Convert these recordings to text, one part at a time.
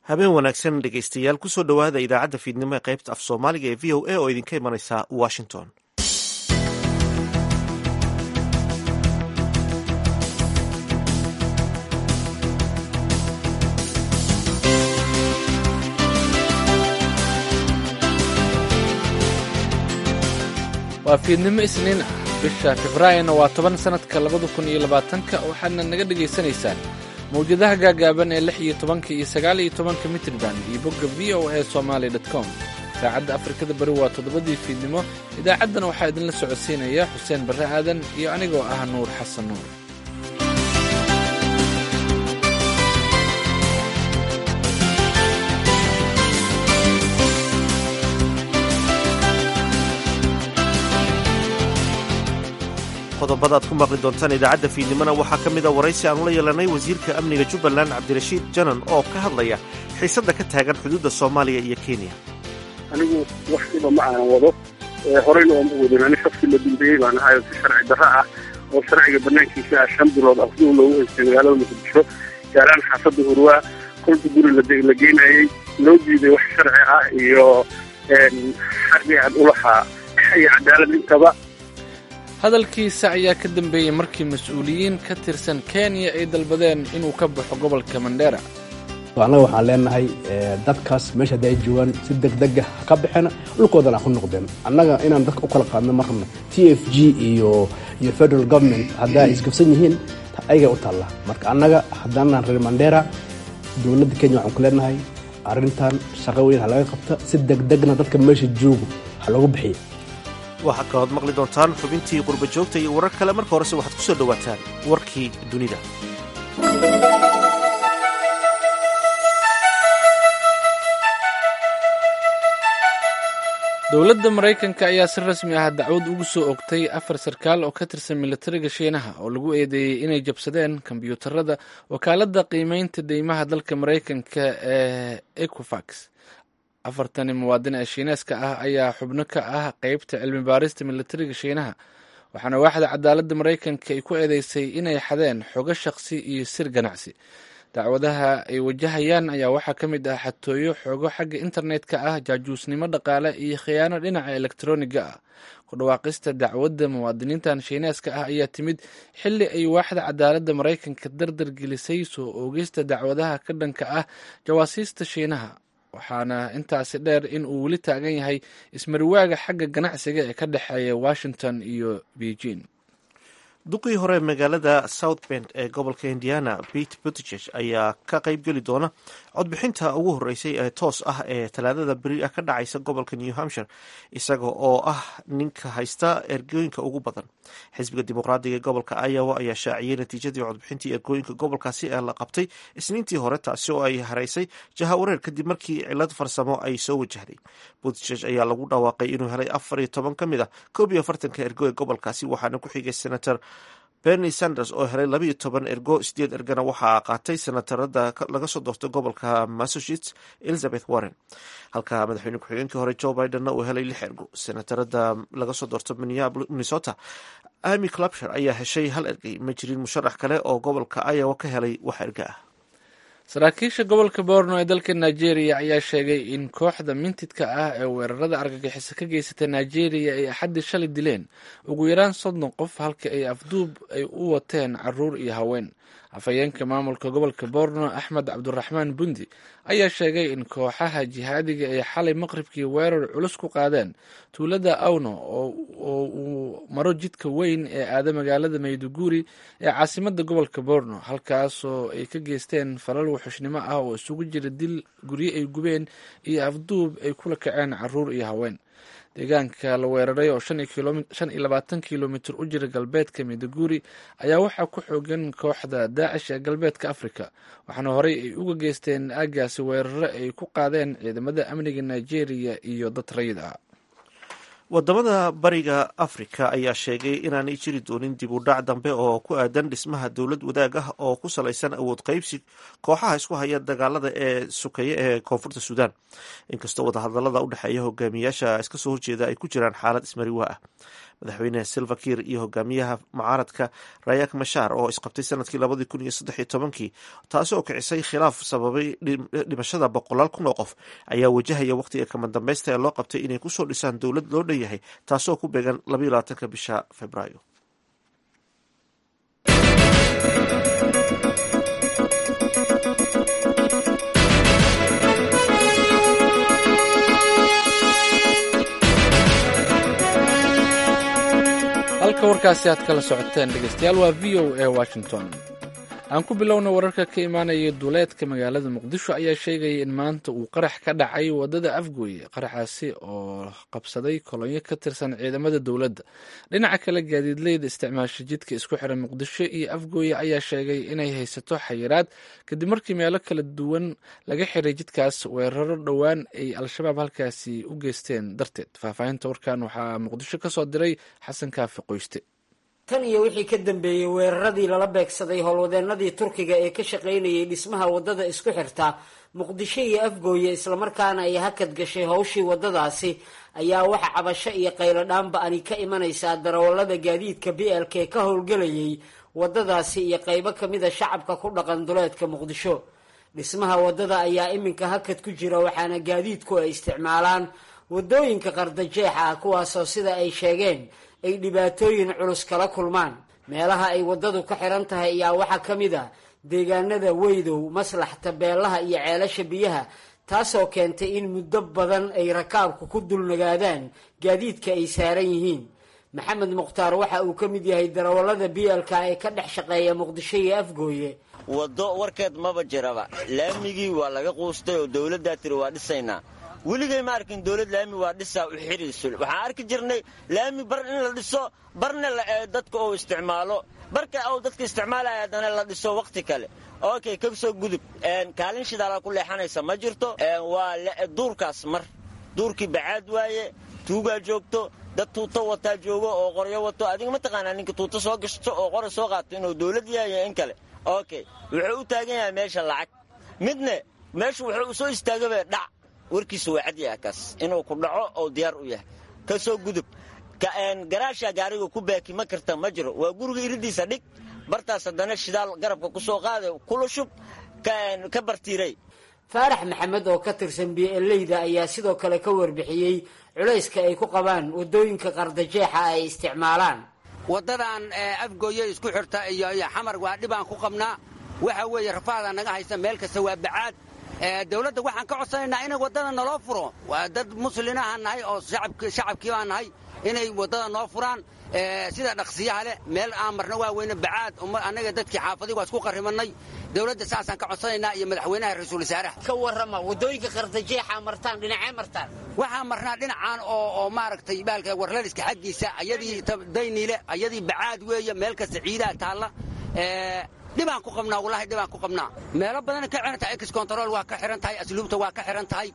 habeen wanaagsan dhegaystayaal kusoo dhowaada idaacadda fiidnimo ee qaybta af soomaaliga ee v o a oo idinka imanaysa washington waa fiidnimo isniin ah bisha februaarina waa toban sannadka labada kun iyo labaatanka waxaadna naga dhagaysanaysaan mawjadaha gaagaaban ee lix iyo tobanka iyo sagaal iyo tobanka mitriban iyo bogga v o a somaali dot com saacadda afrikada bari waa toddobadii fiidnimo idaacaddana waxaa idinla socodsiinaya xuseen barre aadan iyo anigoo ah nuur xasan nuur qodobada aad ku maqli doontaan idaacadda fiidnimona waxaa ka mida waraysi aanu la yeelanay wasiirka amniga jubbaland cabdirashiid janan oo ka hadlaya xiisadda ka taagan xuduudda soomaaliya iyo kenya anigu wax dhiba ma aanan wado horeyna ooma wadin ani shafkii la dambeeyey baan ahay si sharci darro ah oo sharciga banaankiisa ah shan bilood afduu loogu haystay magaalada muqdisho gaaraan xaafadda hurwaa kolka guri la geynayey loo diiday wax sharci ah iyo xaqii aan ulahaa iyo cadaalad intaba hadalkiisa ayaa ka dambeeyey markii mas-uuliyiin ka tirsan kenya ay dalbadeen inuu ka baxo gobolka mandheera annaga waxaan leenahay dadkaas meesha haddi ay joogaan si degdega ha ka baxeen dhulkoodana ha ku noqdeen annaga inaan dadka u kala qaadno ma rabno t f g iyo iyo federal government haddaa ay isgabsan yihiin ayagay u taalla marka annaga haddaanaan reer mandheera dowladda kenya waxaan ku leenahay arrintan shaqo weyn ha laga qabta si degdegna dadka meesha joogo ha loogu bixiya waxaa kalood maqli doontaan xubintii qurba joogta iyo warar kale marka horese waxaad ku soo dhowaataan warkii dunida dowladda maraykanka ayaa si rasmi ah dacwad ugu soo ogtay afar sarkaal oo ka tirsan militariga shiinaha oo lagu eedeeyey inay jabsadeen kombyuutarada wakaaladda qiimeynta deymaha dalka maraykanka ee ecofax afartani muwaadin ee shiineeska ah ayaa xubno ka ah qeybta cilmi baarista militariga shiinaha waxaana waaxda cadaaladda maraykanka ay ku eedeysay inay xadeen xogo shaqsi iyo sir ganacsi dacwadaha ay wajahayaan ayaa waxaa ka mid ah xatooyo xogo xagga internetka ah jaajuusnimo dhaqaale iyo khiyaano dhinaca elektroniga ah ku dhawaaqista dacwadda muwaadiniintan shiineeska ah ayaa timid xilli ay waaxda cadaaladda maraykanka dardar gelisay soo oogista dacwadaha ka dhanka ah jawaasiista shiinaha waxaana intaasi dheer in uu weli taagan yahay ismariwaaga xagga ganacsiga ee ka dhexeeya washington iyo beijing duqii hore magaalada south bend ee gobolka indiana pete buttiges ayaa ka qayb geli doona codbixinta ugu horeysay ee toos ah ee talaadada beri ah ka dhacaysa gobolka new hampshire isaga oo ah ninka haysta ergooyinka ugu badan xisbiga dimuqraadiga ee gobolka iowa ayaa shaaciyey natiijadii codbixintii ergooyinka gobolkaasi ee la qabtay isniintii hore taasi oo ay haraysay jahawareer kadib markii cilad farsamo ay soo wajahday buttiges ayaa lagu dhawaaqay inuu helay afar iyo toban ka mid a koob iyo afartanka ergo ee gobolkaasi waxaana ku xigay senator bernie sanders oo helay labaiyo toban ergo sideed ergana waxaa qaatay senatarada laga soo doortay gobolka massachusetts elizabeth warren halka madaxweyne ku-xigeenkii hore joe bidenna uu helay lix ergo senatarada laga soo doorto minnesota amy clubshire ayaa heshay hal ergey ma jirin musharax kale oo gobolka iowa ka helay wax erga ah saraakiisha gobolka borno ee dalka nigeria ayaa sheegay in kooxda mintidka ah ee weerarada argagixiso ka geysata nigeria ay axaddii shalay dileen ugu yaraan soddon qof halka ay afduub ay u wateen caruur iyo haween afhayeenka maamulka gobolka borno axmed cabduraxmaan bundi ayaa sheegay in kooxaha jihaadiga ay xalay maqribkii weerar culus ku qaadeen tuulada awno oo uu maro jidka weyn ee aada magaalada mayduguri ee caasimada gobolka borno halkaasoo ay ka geysteen falal wuxushnimo ah oo isugu jira dil guryo ay gubeen iyo afduub ay kula kaceen caruur iyo haween deegaanka la weeraray oo shan iyo labaatan kilomitir u jira galbeedka mayduguri ayaa waxaa ku xoogan kooxda daacish ee galbeedka africa waxaana horey ay uga geysteen aagaasi weeraro ay ku qaadeen ciidamada amniga nigeria iyo dad rayid ah wadamada bariga afrika ayaa sheegay inaanay jiri doonin dib u dhac dambe oo ku aadan dhismaha dowlad wadaag ah oo ku salaysan awood qaybsi kooxaha isku haya dagaalada ee sukeeye ee koonfurta suudaan inkastoo wadahadalada u dhexeeya hogaamiyaasha iska soo horjeeda ay ku jiraan xaalad ismariwaa ah madaxweyne silva kiir iyo hogaamiyaha mucaaradka rayak mashaar oo isqabtay sanadkii labadii kun iyo saddex iyo tobankii taasi oo kicisay khilaaf sababay dhimashada boqolaal kun oo qof ayaa wajahaya waqtiga kama dambaysta ee loo qabtay inay kusoo dhisaan dowlad loo dhan yahay taasoo ku beegan labaiyo labaatanka bisha februaayo halka warkaasi aad kala socoteen dhegeystayaal waa v o a washington aan ku bilowna wararka ka imaanaya duuleedka magaalada muqdisho ayaa sheegaya in maanta uu qarax ka dhacay wadada afgooye qaraxaasi oo qabsaday kolonyo ka tirsan ciidamada dowladda dhinaca kale gaadiidleyda isticmaasha jidka isku xiran muqdisho iyo afgooye ayaa sheegay inay haysato xayiraad kadib markii meelo kala duwan laga xiray jidkaas weeraro dhowaan ay al-shabaab halkaasi u geysteen darteed faahfaahinta warkan waxaa muqdisho ka soo diray xasan kaafi qoyste tan iyo wixii ka dambeeyey weeraradii lala beegsaday howlwadeenadii turkiga ee ka shaqaynayay dhismaha waddada isku xirta muqdisho iyo afgooye islamarkaana ay hakad gashay howshii waddadaasi ayaa waxa cabasho iyo qayladhaanba ani ka imanaysaa darawallada gaadiidka b l k ka howlgelayay waddadaasi iyo qaybo kamida shacabka ku dhaqan duleedka muqdisho dhismaha waddada ayaa iminka hakad ku jira waxaana gaadiidku ay isticmaalaan waddooyinka qardajeexa ah kuwaasoo sida ay sheegeen ay dhibaatooyin culus kala kulmaan meelaha ay waddadu ka xiran tahay ayaa waxaa ka mid a deegaanada weydow maslax tabeelaha iyo ceelasha biyaha taasoo keentay in muddo badan ay rakaabku ku dulnagaadaan gaadiidka ay saaran yihiin maxamed mukhtaar waxa uu ka mid yahay darawallada bielka ee ka dhex shaqeeya muqdisho iyo afgooye waddo warkeed maba jiraba laamigii waa laga quustay oo dowladdaa tiri waa dhisaynaa weligay ma arkin dowlad laami waa dhisaa u xiriisul waxaan arki jirnay laami bar in la dhiso barna dadka uu isticmaalo barka uu dadka isticmaalaya haddana la dhiso wakhti kale okay ka soo gudub kaalin shidaala ku leexanaysa ma jirto waa duurkaas mar duurkii bacaad waaye tuugaa joogto dad tuuto wataa joogo oo qoryo wato adiga ma taqaanaa ninka tuuto soo gashto oo qora soo qaato inuu dowlad yahay in kale okay wuxuu u taagan yahay meesha lacag midne meeshu wuxuu soo istaagaba dhac warkiisa waa cad yaha kaas inuu ku dhaco oo diyaar u yahay ka soo gudub garaasha gaariga ku baaki ma karta ma jiro waa guriga iridiisa dhig bartaas haddana shidaal garabka ku soo qaada kula shub ka bartiiray faarax maxamed oo ka tirsan bieleyda ayaa sidoo kale ka warbixiyey culayska ay ku qabaan waddooyinka qardajeexa ay isticmaalaan waddadan afgooye isku xirta iyo xamar waa dhibaan ku qabnaa waxa weeye rafaada naga haysa meel kasta waa bacaad dawladda waxaan ka codsanaynaa inay waddada naloo furo waa dad muslinahaan nahay oo shacabkii baan nahay inay waddada noo furaan sida dhaqsiyaha leh meel aan marna waa weyne bacaad annaga dadkii xaafadii waa isku qarrimannay dawladda saasaan ka codsanaynaa iyo madaxweynaha ra-iisul wasaaraha ka warrama waddooyinka qardajeexa martaan dhinacee martaan waxaan marnaa dhinacaan oo oo maaragtay baalka warlaliska xaggiisa ayadii dayniile ayadii bacaad weeye meel kasta ciidaha taalla dhibaan ku qabnaa wallahi dhibaan ku qabnaa meelo badanay ka xihan tahay ex control waa ka xihan tahay asluubta waa ka xihan tahay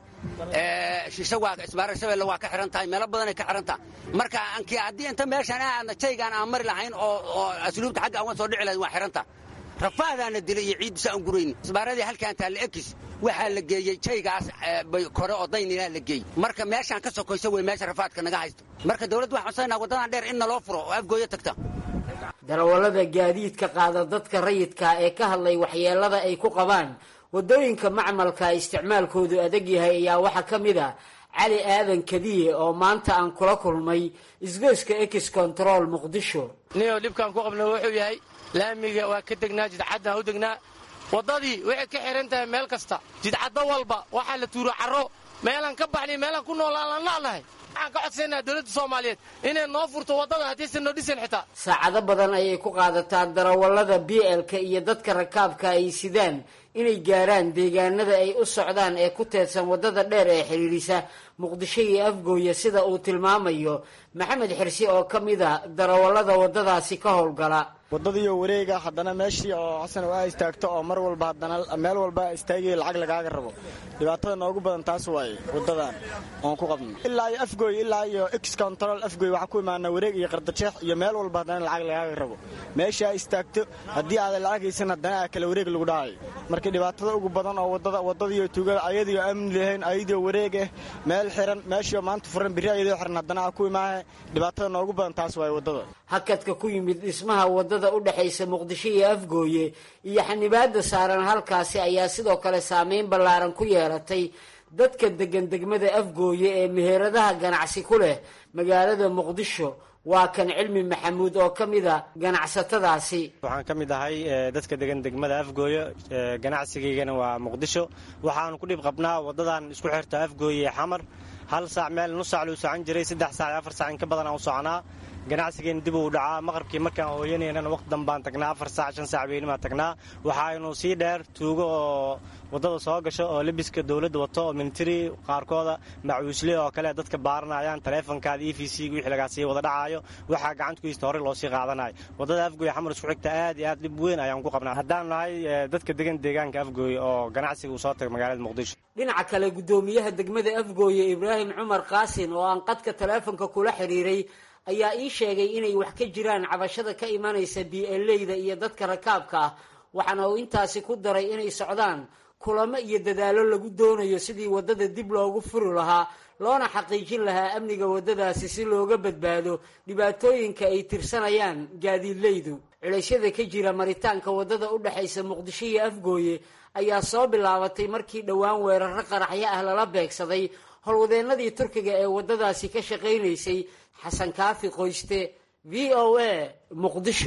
shisho waa ismaara shabeelle waa ka xihan tahay meelo badanay ka xihan tahay marka anki haddii inta meeshaan aadna jaygaan aan mari lahayn oo oo asluubta xagga aan soo dhici lahayn waa xihan tahay rafaadaana dilay iyo ciiddisa aan gurayn ismaaradii halkaan taalla ekis waxaa la geeyey jaygaas kore oo daynilaa la geeyey marka meeshaan ka sokoyso wey meesha rafaadka naga haysto marka dawladda waxaan codsanayna waddadan dheer in naloo furo oo afgooyo tagta darawallada gaadiidka qaada dadka rayidka ee ka hadlay waxyeelada ay ku qabaan waddooyinka macmalka isticmaalkoodu adag yahay ayaa waxaa ka mid a cali aadan kadiye oo maanta aan kula kulmay isgoyska ex control muqdisho niyo dhibkaan ku qabna wuxuu yahay laamiga waa ka degnaa jidcaddaan u degnaa waddadii waxay ka xihan tahay meel kasta jidcaddo walba waxaa la tuuro carro meelaan ka baxnay meelaan ku noolaan laan la'nahay waxaan ka codsaynaa dowladda soomaaliyeed inay noo furto waddada haddaysan noo dhisan xitaa saacado badan ayay ku qaadataa darawallada b l-ka iyo dadka rakaabka ay sidaan inay gaaraan deegaanada ay u socdaan ee ku teedsan waddada dheer ee xidhiidhisa muqdisho iyo afgooya sida uu tilmaamayo maxamed xirsi oo ka mid a darawallada waddadaasi ka howlgala waddadiioo wareega haddana meeshii oo xasan oo aa istaagto oo mar walba haddana meel walba istaagaya lacag lagaaga rabo dhibaatada noogu badan taas waaye waddadan oon ku qabno ilaa iyo afgooy ilaa iyo ex control afgooy waxaa ku imaanaa wareeg iyo qardajeex iyo meel walba haddana lacag lagaaga rabo meeshii aa istaagto haddii aadan lacag haysan haddana aa kale wareeg lagu dhacayo marka dhibaatada ugu badan oo waddada waddadiiyo tuugada ayadiio amni lahayn ayadiio wareeg ah meel xiran meeshiio maanta furan birri ayadoo xiran haddana aa ku imaahe dhibaatada noogu badan taas waaye waddada hakadka ku yimid dhismaha waddada u dhexaysa muqdisho iyo afgooye iyo xanibaadda saaran halkaasi ayaa sidoo kale saameyn ballaaran ku yeelatay dadka degan degmada afgooye ee meheradaha ganacsi ku leh magaalada muqdisho waa kan cilmi maxamuud oo ka mida ganacsatadaasi waxaan ka mid ahay dadka degan degmada afgooye ganacsigaygana waa muqdisho waxaanu ku dhib qabnaa waddadan isku xirta afgooye ee xamar hal saac meel nus saac luu socan jiray saddex saac afar saac in ka badan aan u soconaa ganacsigeena dib uu dhacaa maqrabkii markaan hooyanaynana waqti dambaan tagnaa afar saac shan saac beynimaan tagnaa waxaaynu sii dheer tuugo oo waddada soo gasho oo lebiska dowladda wato oo militari qaarkooda macuusle oo kale dadka baaranayaan taleefonkaada e v c wixii lagaa sii wada dhacaayo waxaa gacanta ku hista horey loo sii qaadanayo waddada afgooye xamar isku xigta aad iyo aad dhib weyn ayaan ku qabnaa haddaan nahay dadka degan deegaanka afgooye oo ganacsiga uu soo taga magaalada muqdisho dhinaca kale guddoomiyaha degmada afgooye ibraahim cumar qaasin oo aan qadka taleefonka kula xidhiiray ayaa ii sheegay inay wax ka jiraan cabashada ka imanaysa bieleyda iyo dadka rakaabka ah waxaana uu intaasi ku daray inay socdaan kulamo iyo dadaallo lagu doonayo sidii waddada dib loogu furi lahaa loona xaqiijin lahaa amniga waddadaasi si looga badbaado dhibaatooyinka ay tirsanayaan gaadiidleydu culeysyada ka jira maritaanka waddada u dhexaysa muqdisho iyo afgooye ayaa soo bilaabatay markii dhowaan weeraro qaraxyo ah lala beegsaday howlwadeennadii turkiga ee waddadaasi ka shaqaynaysay xasan kaafi qoyste v o a muqdisho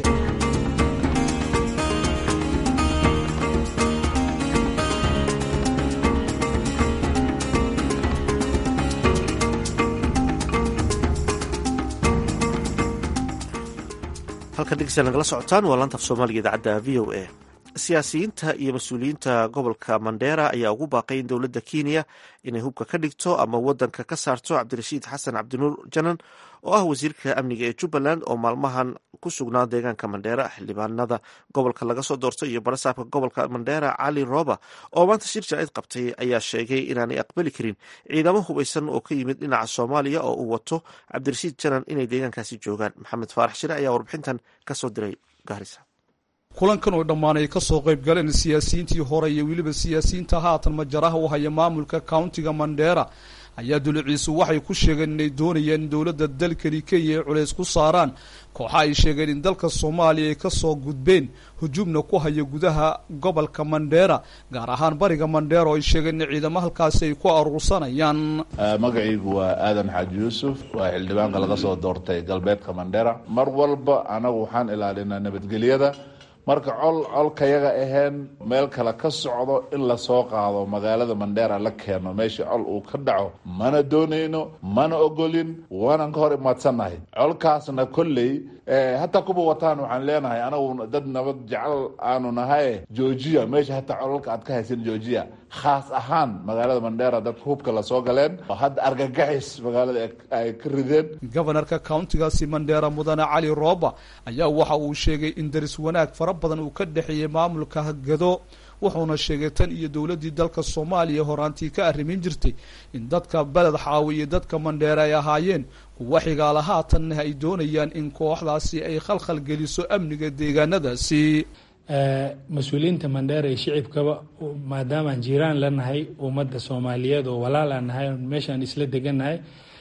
halkan dhegeystayaal nagala socotaan waa laanta af soomaaliga idaacadda v o a siyaasiyiinta iyo mas-uuliyiinta gobolka mandheera ayaa ugu baaqay in dowladda kenya inay hubka ka dhigto ama wadanka ka saarto cabdirashiid xasan cabdinuur janan oo ah wasiirka amniga ee jubbaland oo maalmahan ku sugnaa deegaanka mandheera xildhibaanada gobolka laga soo doortay iyo barasaabka gobolka mandheera cali rooba oo maanta shir jaaid qabtay ayaa sheegay inaanay aqbali karin ciidamo hubaysan oo ka yimid dhinaca soomaaliya oo uu wato cabdirashiid janan inay deegaankaasi joogaan maxamed faarax shire ayaa warbixintan kasoo diray gaarisa kulankan oo dhammaan ay ka soo qayb galeen siyaasiyiintii hore iyo weliba siyaasiyiinta haatan majaraha u haya maamulka countiga mandheera ayaa duliciisu waxay ku sheegeen inay doonayaan in dowladda dalkani kenya ay culays ku saaraan kooxa ay sheegeen in dalka soomaaliya ay kasoo gudbeen hujuubna ku haya gudaha gobolka mandheera gaar ahaan bariga mandheera oo ay sheegeen in ciidamo halkaasi ay ku aruursanayaan magacaygu waa aadan xaaji yuusuf waa xildhibaanka laga soo doortay galbeedka mandheera mar walba anagu waxaan ilaalinaa nabadgelyada marka col colkayaga aheen meel kale ka socdo in lasoo qaado magaalada mandheera la keeno meesha col uu ka dhaco mana doonayno mana ogolin waanan ka hor imaadsannahay colkaasna kolley hataa kuba wataan waxaan leenahay anagu dad nabad jecel aanu nahay georgia meesha hataa colalka aad ka haysan georgia khaas ahaan magaalada mandheera dadka hubka lasoo galeen oo hadda argagaxis magaalada ay ka rideen gobanarka countigaasi mandheera mudane cali rooba ayaa waxa uu sheegay in daris wanaag fara badan uu ka dhexeeyey maamulka hagado wuxuuna sheegay tan iyo dowladdii dalka soomaaliya horaantii ka arrimin jirtay in dadka beled xaawi iyo dadka mandheere ay ahaayeen kuwa xigaala haatanna ay doonayaan in kooxdaasi ay khalkhal geliso amniga deegaanadaasi mas-uuliyiinta mandheera iyo shicibkaba maadaamaan jiiraan la nahay ummadda soomaaliyeed oo walaalaan nahay meeshaan isla degannahay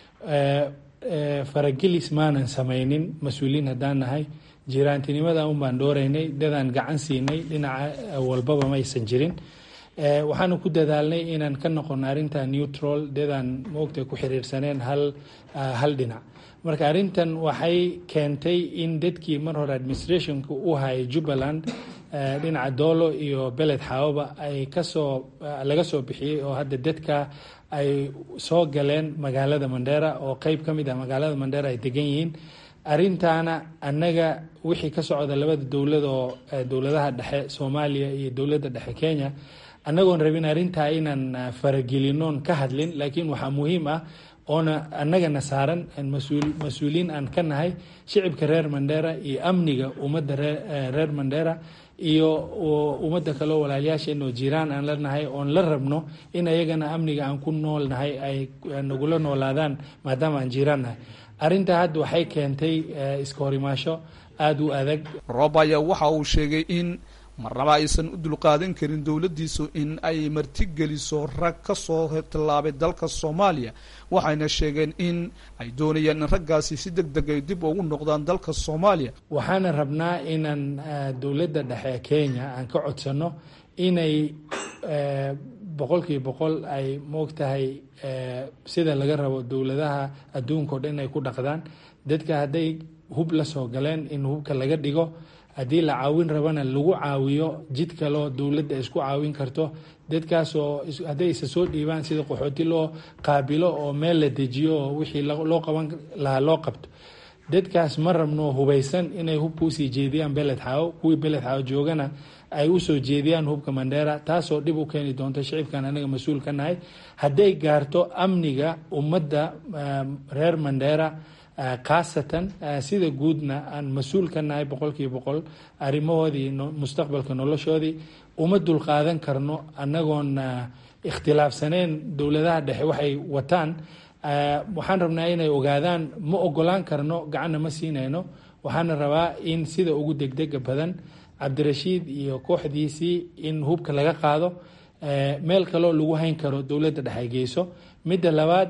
faragelis maanan samaynin mas-uuliyiin haddaan nahay jiiraantinimada un baan dhooreynay dadaan gacan siinay dhinaca walbaba ma aysan jirin waxaanu ku dadaalnay inaan ka noqono arrinta neutral dadaan moogta ku xiriirsaneen hal hal dhinac marka arrintan waxay keentay in dadkii mar hore administrationka u hayay jubbaland dhinaca doolo iyo beled xaawaba ay kasoo laga soo bixiyey oo hadda dadka ay soo galeen magaalada mandheera oo qeyb ka mid ah magaalada mandheera ay degan yihiin arrintaana annaga wixii ka socda labada dowlad oo dowladaha dhexe soomaaliya iyo dowladda dhexe kenya annagoon rabin arrintaa inaan faragelinoon ka hadlin laakiin waxaa muhiim ah oona annagana saaran mas-uuliyiin aan ka nahay shicibka reer mandheera iyo amniga ummadda reer mandheera iyo ummadda kaleo walaalyaasheenoo jiraan aan la nahay oon la rabno in ayagana amniga aan ku nool nahay ay nagula noolaadaan maadaama aan jiraan nahay arrintaa hadda waxay keentay iska horimaasho aada u adag roob ayaa waxa uu sheegay in marnaba aysan u dulqaadan karin dowladdiisu in ay martigeliso rag ka soo tallaabay dalka soomaaliya waxayna sheegeen in ay doonayaan in raggaasi si deg deg ay dib ugu noqdaan dalka soomaaliya waxaana rabnaa inaan dowladda dhexe kenya aan ka codsano inay boqolkiiba boqol ay moogtahay sida laga rabo dowladaha adduunka o dhan inay ku dhaqdaan dadka hadday hub la soo galeen in hubka laga dhigo haddii la caawin rabana lagu caawiyo jid kaloo dowladda isku caawin karto dadkaasoo hadday isa soo dhiibaan sida qaxooti loo qaabilo oo meel la dejiyo oo wixii loo qaban lahaa loo qabto dadkaas ma rabno hubaysan inay hubka usii jeediyaan beled xaawo kuwii beled xaawo joogana ay usoo jeediyaan hubka mandheera taasoo dhib u keeni doonto shicibkan anaga mas-uul ka nahay hadday gaarto amniga ummadda reer mandheera khaasatan sida guudna aan mas-uul ka nahay boqolkiiba boqol arrimahoodii mustaqbalka noloshoodii uma dulqaadan karno annagoon ikhtilaafsaneen dowladaha dhexe waxay wataan waxaan rabnaa inay ogaadaan ma ogolaan karno gacanna ma siinayno waxaana rabaa in sida ugu degdega badan cabdirashiid iyo kooxdiisii in hubka laga qaado meel kaloo lagu hayn karo dowladda dhexe geyso midda labaad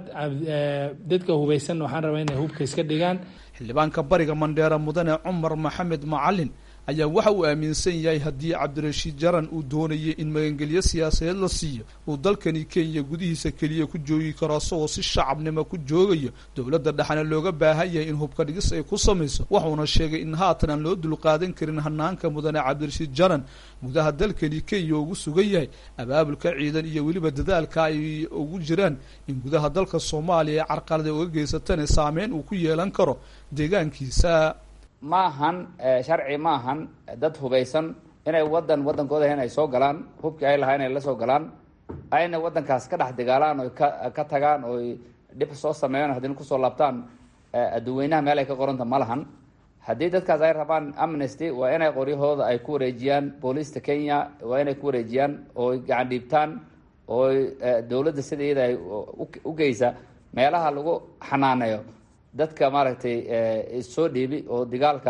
dadka hubaysan waxaan rabaa inay hubka iska dhigaan xildhibaanka bariga mandheera mudane cumar maxamed macalin ayaa waxa uu aaminsan yahay haddii cabdirashiid jaran uu doonayay in magangelyo siyaasadeed la siiyo uu dalkani kenya gudihiisa keliya ku joogi karo isagoo si shacabnimo ku joogayo dowladda dhexna looga baahan yahay in hubka dhigis ay ku samayso wuxuuna sheegay in haatan aan loo dulqaadan karin hanaanka mudane cabdirashiid jaran gudaha dalkani kenya ugu sugan yahay abaabulka ciidan iyo weliba dadaalka ay ugu jiraan in gudaha dalka soomaaliya ee carqalada uga geysatana saameyn uu ku yeelan karo deegaankiisa ma ahan sharci ma ahan dad hubaysan inay wadan wadankooda inay soo galaan hubkii ay lahaa inay la soo galaan ayna wadankaas ka dhex dagaalaan oy ka ka tagaan oy dhib soo sameeyaan haddina kusoo laabtaan adduweynaha meel ay ka qoranta ma lahan haddii dadkaas ay rabaan amnesty waa inay qoryahooda ay ku wareejiyaan booliista kenya waa inay ku wareejiyaan ooy gacan dhiibtaan ooy dowladda sida iyada ay u geysa meelaha lagu xanaaneeyo dadka maaragtay issoo dhiibi oo dagaalka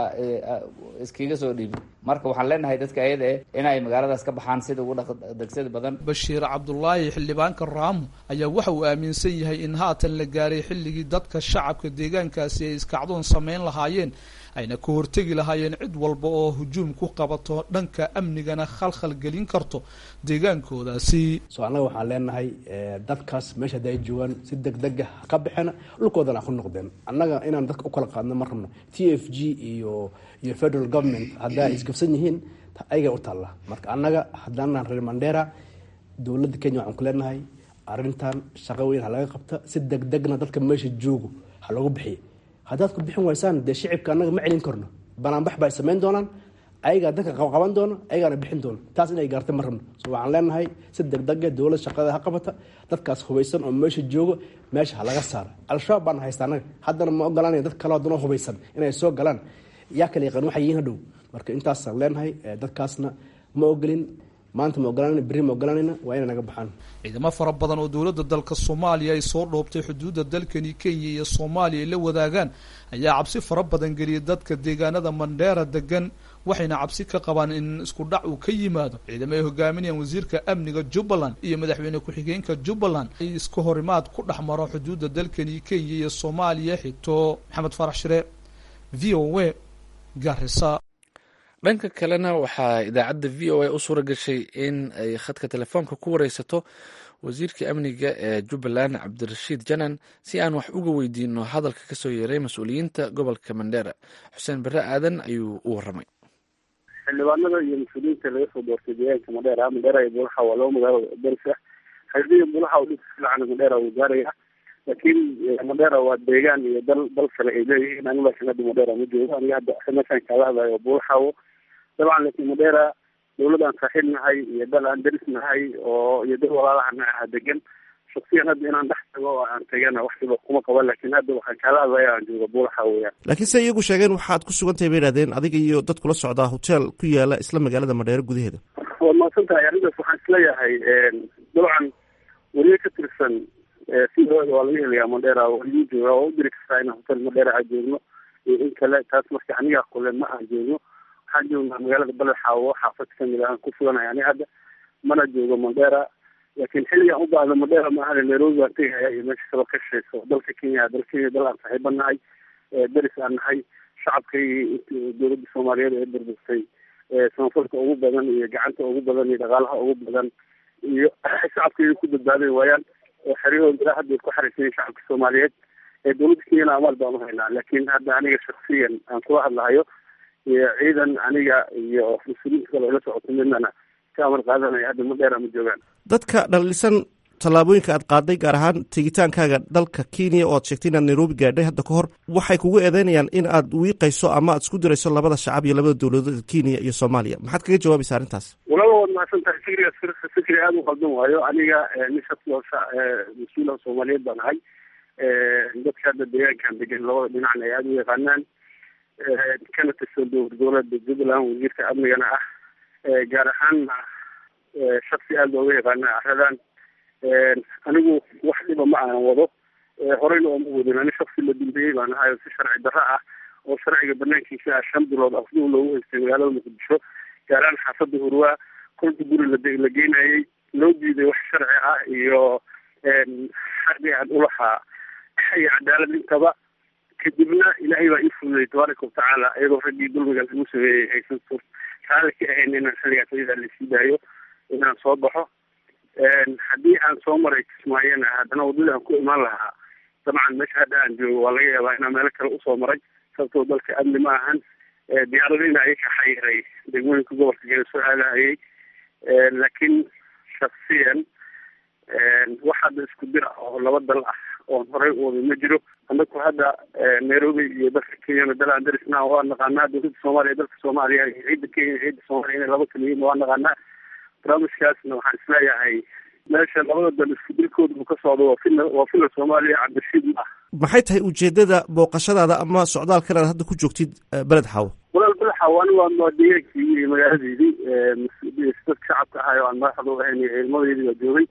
iskaga soo dhiibi marka waxaan leenahay dadka ayada eh inay magaaladaas ka baxaan sida ugu degsada badan bashiir cabdulaahi xildhibaanka raamo ayaa waxa uu aaminsan yahay in haatan la gaaray xilligii dadka shacabka deegaankaasi ay iskacdoon samayn lahaayeen ayna ka hortegi lahaayeen cid walba oo hujuum ku qabato dhanka amnigana khalkhal gelin karto deegaankoodaasi so annaga waxaan leenahay dadkaas meesha hadda ay joogaan si deg dega ka baxeena dhulkoodana ku noqdeen annaga inaan dadka u kala qaadno ma rabno t f g iyo iyo federal government haddaa isgabsan yihiin ayaga u taalla marka annaga haddaanaan reer mandera dowladda kenya waxaan ku leenahay arrintan shaqo weyn ha laga qabta si deg degna dadka meesha joogo ha loogu bixiya haddaad ku bixin waysaan dee shicibka annaga ma celin karno banaanbax ba ay samayn doonaan ayagaa dadka qaban doono ayagaana bixin doono taas inay gaarta ma rabno so waxaan leenahay si degdega dowlad shaqada ha qabata dadkaas hubaysan oo meesha joogo meesha ha laga saara al-shabaab baana haysta annaga haddana ma ogolanaya dad kale haddana hubaysan inay soo galaan yaa kala yaqaan waxay yihiin hadhow marka intaasaan leenahay dadkaasna ma ogolin maanta ma ogolanayna berri ma ogolanayna waa inay naga baxaan ciidamo fara badan oo dowladda dalka soomaaliya ay soo dhoobtay xuduudda dalkani kenya iyo soomaaliya ay la wadaagaan ayaa cabsi fara badan geliyay dadka deegaanada mandheera degan waxayna cabsi ka qabaan in isku dhac uu ka yimaado ciidamo ay hogaaminayaan wasiirka amniga jubbaland iyo madaxweyne ku-xigeenka jubbaland ay iska horimaad ku dhex maro xuduudda dalkani kenya iyo soomaaliya xigto maxamed farax shire v o a garisa dhanka kalena waxaa idaacadda v o a u suura gashay in ay khadka telefoonka ku wareysato wasiirka amniga ee jubbaland cabdirashiid janan si aan wax uga weydiino hadalka kasoo yeeray mas-uuliyiinta gobolka mandheera xuseen bare aadan ayuu u waramay xildhibaanada iyo mas-uuliyiinta laga soo doortay deegaanka madheera madheera iyo bulaxa waa laba magaalo daris ah xildhiga bulaxa u dhisa fiican madheera wuu gaaraya laakiin madheera waa deegaan iyo dal dal kale ay leeyihiin aniga laakiin hadda madheera ma joogo aniga hadda meeshaan kaala hadlayo bulaxawo dabcan laakiin madheera dowlad aan saaxiib nahay iyo dal aan deris nahay oo iyo dal walaalahana aha degan shaksiyan hadda inaan dhex tago oo aan tagana wax dhiba kuma qaba laakiin hadda waxaan kaala hadlaya aan jooga buulaxa weeyaan laakiin se iyagu sheegeen waxaad ku sugan tahay bay ihahdeen adiga iyo dad kula socdaa hotel ku yaala isla magaalada madheero gudaheeda waad mahadsan tahay arrintaas waxaan isleeyahay dabcan weliyo ka tirsan sidooda waa laga helayaa madheera waliyu jooga oo u diri kartaa inaan hotel madheera aan joogno iyo in kale taas marka anigaa kule ma aan joogno waxaan joognaa magaalada baledxaawo xaafad kamid ah aan ku suganahay ani hadda mana joogo mandera laakiin xilligaan u baahda mandera maahane nairobi baan tegaya iyo meesha kaba ka shaqeyso dalka kenya dal kenya dal aan saaxiiba nahay deris aan nahay shacabkii dowladda soomaaliyeed ee burburtay samafalka ugu badan iyo gacanta ugu badan iyo dhaqaalaha ugu badan iyo shacabkii ku badbaaday waayaan oo xeryahooda ilaa hadda ku xariisayen shacabka soomaaliyeed ee dowladda kenyana amaal baan uhaynaa laakiin hadda aniga shaksiyan aan kula hadlahayo iyo ciidan aniga iyo mas-uuliyiinta kale ila socoto midnana ka amar qaadanaya hadda ma dheer ama joogaan dadka dhalisan tallaabooyinka aad qaaday gaar ahaan tegitaankaaga dalka kenya oo aad sheegtay inaad nairobi gaadhay hadda ka hor waxay kugu eedeynayaan in aad wiiqayso ama aad isku dirayso labada shacab iyo labada dowladood kenya iyo soomaaliya maxaad kaga jawaabaysa arrintaas walaba waad mahadsan tahay fikrigaas fikri aada u qaldan waayo aniga nin shaqsi oo mas-uula soomaaliyeed baan ahay dadka hadda deegaankan degan labada dhinacna ay aada u yaqaanaan kana tirsan dowlad goboleedka jubbaland wasiirka amnigana ah gaar ahaanna shaksi aada looga yaqaana aradan anigu wax dhiba ma aanan wado horeyna ooma wadin ani shaksi la dambeeyey baan ahay oo si sharci darro ah oo sharciga banaankiisa ah shan bilood afduu loogu haystay magaalada muqdisho gaaraan xaafada hurwaa kolka guri la la geynayay loo diiday wax sharci ah iyo xaqi aan ulahaa iyo cadaalad intaba kadibna ilaahay baa ii fududey tabaaraka watacaala iyadoo raggii dulmiga lagu sameeyey aysan raali ka ahayn inaan xilligaas ayadaa lasii daayo inaan soo baxo haddii aan soo maray kismaayana haddana wadadii aan ku imaan lahaa dabcan meesha hadda aan joogo waa laga yaabaa inaan meelo kale usoo maray sababtoo dalka amni ma ahan diyaaradina ay ka xayiray degmooyinka gobolka gele soo aadahayay laakiin shaksiyan wax hadda isku dir ah oo laba dal ah oon horey u waday ma jiro anaku hadda nairobi iyo dalka kenyana dal aan darisna waa naqaanaa dowladda soomaaliya dalka soomaaliya iyo ciidda kenya ciidda soomaaliya inay laba kala yihiin waa naqaanaa barnaamijkaasna waxaan isleeyahay meesha labada dal isku dilkooda uu ka socdo waa fila waa fila soomaaliya cabdirashiid ma ah maxay tahay ujeedada booqashadaada ama socdaalkan aad hadda ku joogtid beled xaawo walaal beled xaawo ani waa waa deegaankii iyo magaaladeydii dadka shacabka ahay oo aan madaxda u ahayn iyo ciidamadeydii waa joogay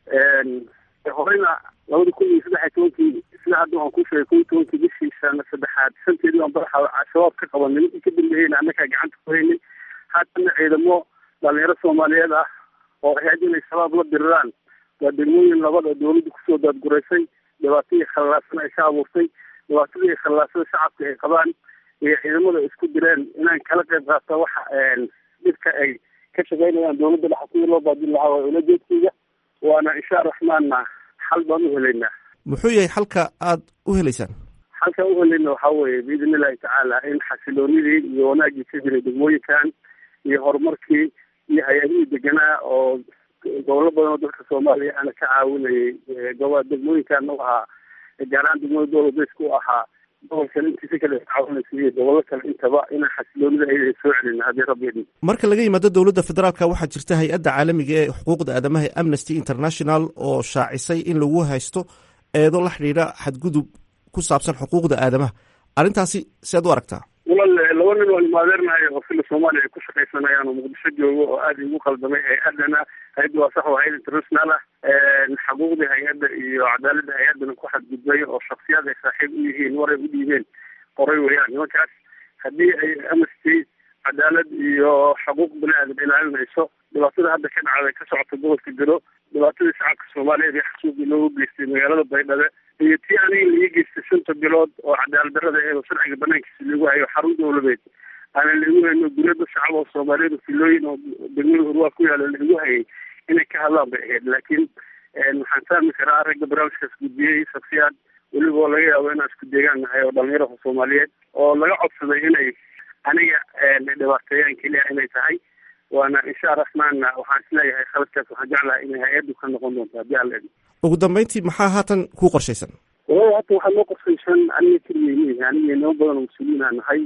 horeyna labada kun iyo saddex iyo tobankii sida hadda waan ku sheegay kun iyo tobankii bishii sana saddexaad shanteedii waan beled xaawo shabaab ka qabanay ninkii ka dambeeyeyna annagaa gacanta ku haynay haatana ciidamo dhalinyaro soomaaliyeed ah oo ahayd inay shabaab la diriraan waa degmooyin labada dowladda kusoo daadguraysay dhibaatadii khallaasan ay ka abuurtay dhibaatadii khallaasada shacabka ay qabaan iyo ciidamada isku direen inaan kala qayb qaata waxa dhibka ay ka shaqeynayaan dowladda dhexa sidii loo baadin lahaa waa ulajeedkayga waana insha araxmaanna xal baan u helaynaa muxuu yahay xalka aad u helaysaan xalka u helayna waxaa weeye biidn illahi tacaala in xasiloonidii iyo wanaagii ka jiray degmooyinkan iyo horumarkii iyo hay-adihii deganaa oo gobollo badan oo dalka soomaaliya ana ka caawinayay gobo degmooyinkan u ahaa gaaraan degmada dowladeysku u ahaa gobolkan intiisa kale caawinaysa iyo gobollo kale intaba inaan xasiloonida ayada soo celina haddii rabbi idin marka laga yimaado dowladda federaalka waxaa jirta hay-adda caalamiga ee xuquuqda aadamaha ee amnesty international oo shaacisay in lagu haysto eedo la xidhiidha xadgudub ku saabsan xuquuqda aadamaha arrintaasi sead u aragtaa walal laba nin waan imaadeernahay oo fila soomaaliya ay ku shaqaysanayaan oo muqdisho joogo oo aada igu qaldamay hay-adana hay-adda waa sax waa hay-ad international ah xaquuqdii hay-adda iyo cadaaladda hay-addana ku xadgudbay oo shaksiyaad ay saaxiib u yihiin waray u dhiibeen qoray weeyaan nimankaas haddii ay amnesty cadaalad iyo xuquuq bani aadam ilaalinayso dhibaatada hadda ka dhacday ka socota gobolka gado dhibaatadii shacabka soomaaliyeed ee xasuuqii loogu geystay magaalada baydhabo iyo tii aniga laii geystay shanta bilood oo cadaalad darrada ee sharciga banaankiisa lagu hayo xarun dowladeed aanan laigu hayno guriyada shacab oo soomaaliyeed oo filooyin oo degmada hurwaa ku yaala laigu hayay inay ka hadlaan bay ahayd laakiin waxaan fahmi karaa ragga barnaamijkaas gudbiyey shaksiyaad weliba oo laga yaabo inaan isku deegaan nahay oo dhalinyarada soomaaliyeed oo laga codsaday inay aniga dhibaateeyaan keliya inay tahay waana insha araxmaanna waxaan isleeyahay khaladkaas waxaan jeclahay inay hay-addu ka noqon doonto haddii alla idin ugu dambeyntii maxaa haatan kuu qorshaysan walahi hata waxaa noo qorshaysan aniga keligay mihi aniga inamo badan oo mas-uuliyiin aan nahay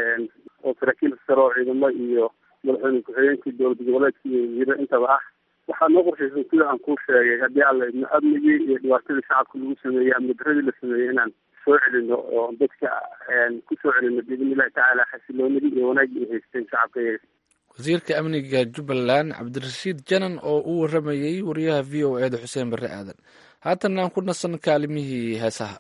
oo saraakiil sare oo ciidamo iyo madaxweyne ku-xigeenkii dowlad goboleedka iyo wasiiro intaba ah waxaa noo qorshaysan sida aan kuu sheegay haddii alla idno amnigii iyo dhibaatadii shacabka lagu sameeyey amni daradii la sameeyey inaan soo celino oo dadka ku soo celino biidn illahi tacaala xasiloonidii iyo wanaagii ay haysteen shacabka iyaga wasiirka amniga jubbaland cabdirashiid janan oo u waramayey wariyaha v o eeda xuseen barre aadan haatan aan ku nasan kaalimihii heesaha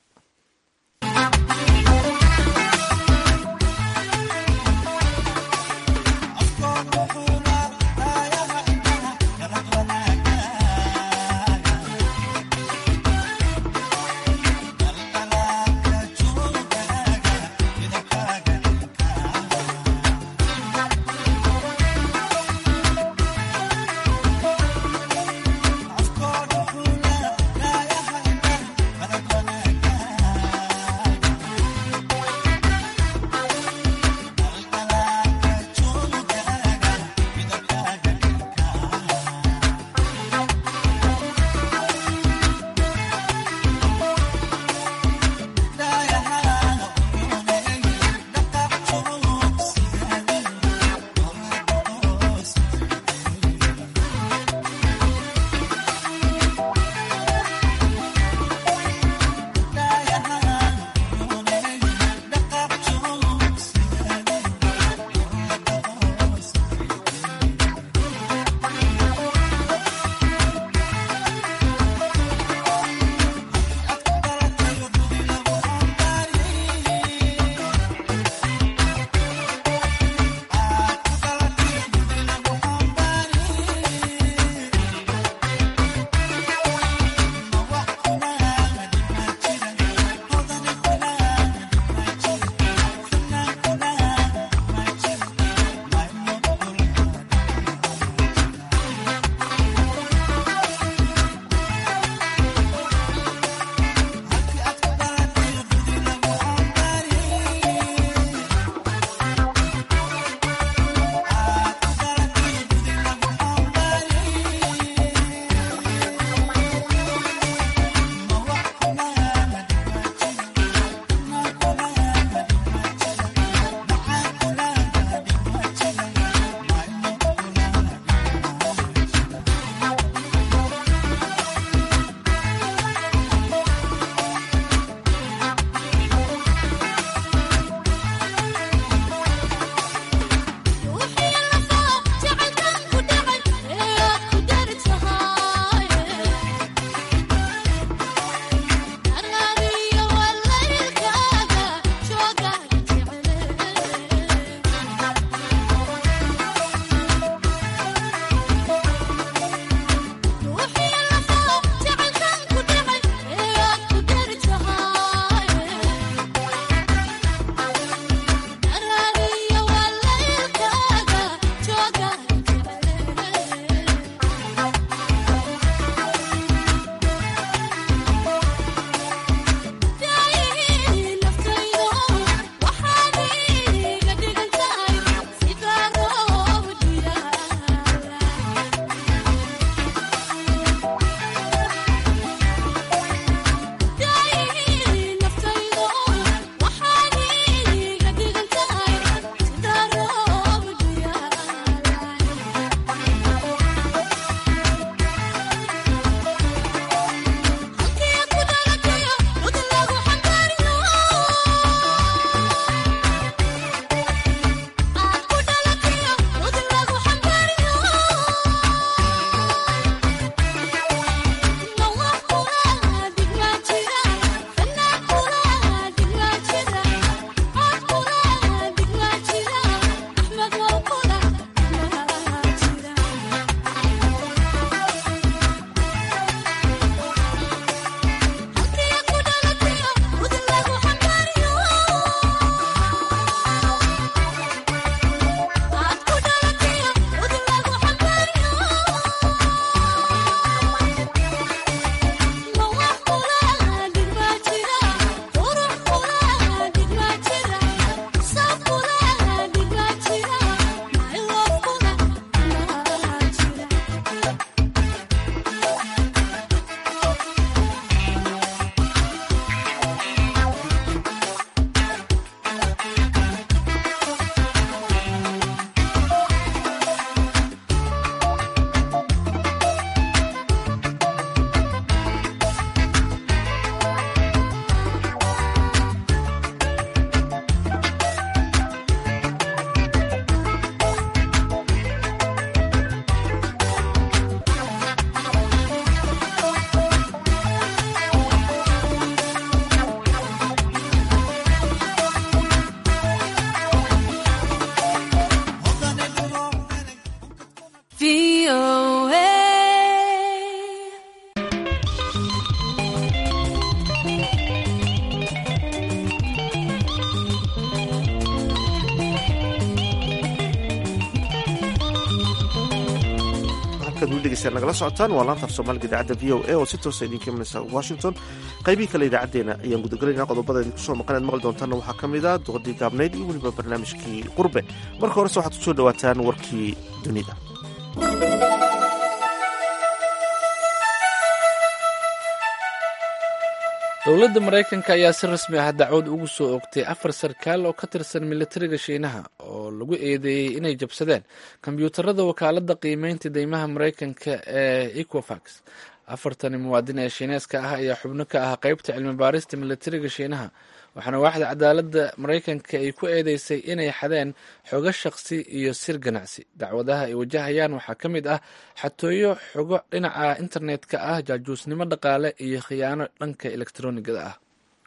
halkaad weli dhegeystaan nagala socotaan waa laanta af soomaaliga idaacadda v o a oo si toosa idinka imanaysa washington qaybihii kale idaacaddeenna ayaan gudagalaynaa qodobada idinku soo maqan aad maqli doontaanna waxaa ka mid ah doqodii gaabnayd iyo weliba barnaamijkii qurbe marka horese waxaad ku soo dhowaataan warkii dunida dowladda maraykanka ayaa si rasmi ah dacwad ugu soo ogtay afar sarkaal oo ka tirsan militariga shiinaha oo lagu eedeeyey inay jabsadeen kombyuutarada wakaaladda qiimeynta deymaha maraykanka ee ecofax afartani muwaadin ee shiineeska ah ayaa xubno ka ah qeybta cilmi baarista militariga shiinaha waxaana waaxda cadaaladda maraykanka ay ku eedeysay inay xadeen xogo shaqsi iyo sir ganacsi dacwadaha ay wajahayaan waxaa ka mid ah xatooyo xogo dhinaca internetka ah jaajuusnimo dhaqaale iyo khiyaano dhanka elektroniigada ah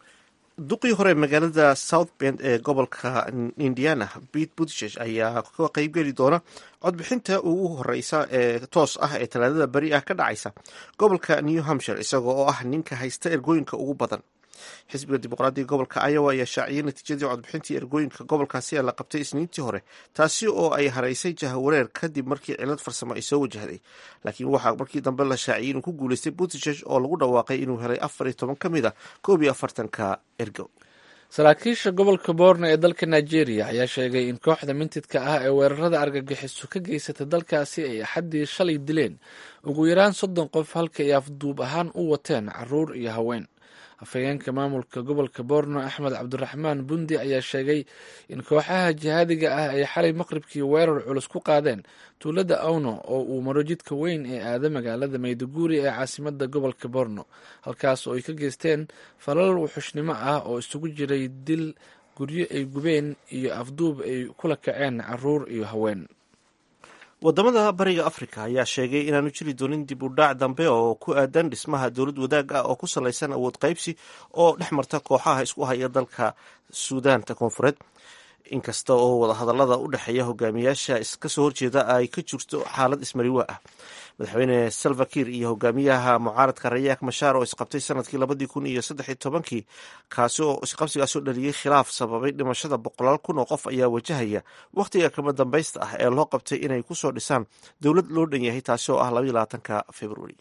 duqii hore magaalada south bend ee gobolka indiana pete buttiges ayaa ka qeybgeli doona codbixinta ugu horeysa ee toos ah ee talaadada beri ah ka dhacaysa gobolka new hampshire isaga oo ah ninka haysta ergooyinka ugu badan xisbiga dimuqraadiga gobolka iowa ayaa shaaciyay natiijadii codbixintii ergooyinka gobolkaasi ee la qabtay isniintii hore taasi oo ay haraysay jahawareer kadib markii cilad farsamo ay soo wajahday laakiin waxaa markii dambe la shaaciyay inuu ku guuleystay buttiges oo lagu dhawaaqay inuu helay afar iyo toban ka mid a koob iyo afartanka ergo saraakiisha gobolka boorno ee dalka nigeria ayaa sheegay in kooxda mintidka ah ee weerarada argagixiso ka geysata dalkaasi ay axaddii shalay dileen ugu yaraan soddon qof halka ay afduub ahaan u wateen caruur iyo haween afhayeenka maamulka gobolka boorno axmed cabdiraxmaan bundi ayaa sheegay in kooxaha jihaadiga ah ay xalay maqribkii weerar culus ku qaadeen tuulada awno oo uu maro jidka weyn ee aada magaalada mayduguri ee caasimada gobolka boorno halkaas oo ay ka geysteen falal wuxushnimo ah oo isugu jiray dil guryo ay gubeen iyo afduub ay kula kaceen caruur iyo haween wadamada bariga africa ayaa sheegay inaanu jiri doonin dib u dhaac dambe oo ku aadan dhismaha dowlad wadaag ah oo ku salaysan awood qaybsi oo dhex marta kooxaha isku haya dalka suudaanta koonfureed inkasta oo wadahadalada u dhexeeya hogaamiyaasha kasoo horjeeda ay ka jirto xaalad ismariwa ah madaxweyne salvakir iyo hogaamiyaha mucaaradka rayaak mashaar oo isqabtay sanadkii labadii kun iyo saddex tobankii kaasoo isqabsigaasoo dhaliyey khilaaf sababay dhimashada boqolaal kun oo qof ayaa wajahaya wakhtiga kama dambaysta ah ee loo qabtay inay kusoo dhisaan dowlad loo dhan yahay taasi oo ah labaiyo labaatanka februari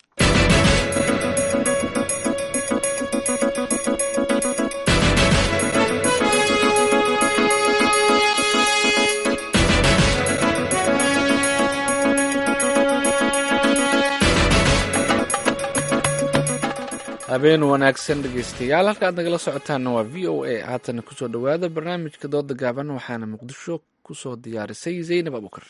habeen wanaagsan dhegeystayaal halka aad nagala socotaanna waa v o a haatana kusoo dhowaada barnaamijka dooda gaaban waxaana muqdisho kusoo diyaarisay zaynab abukar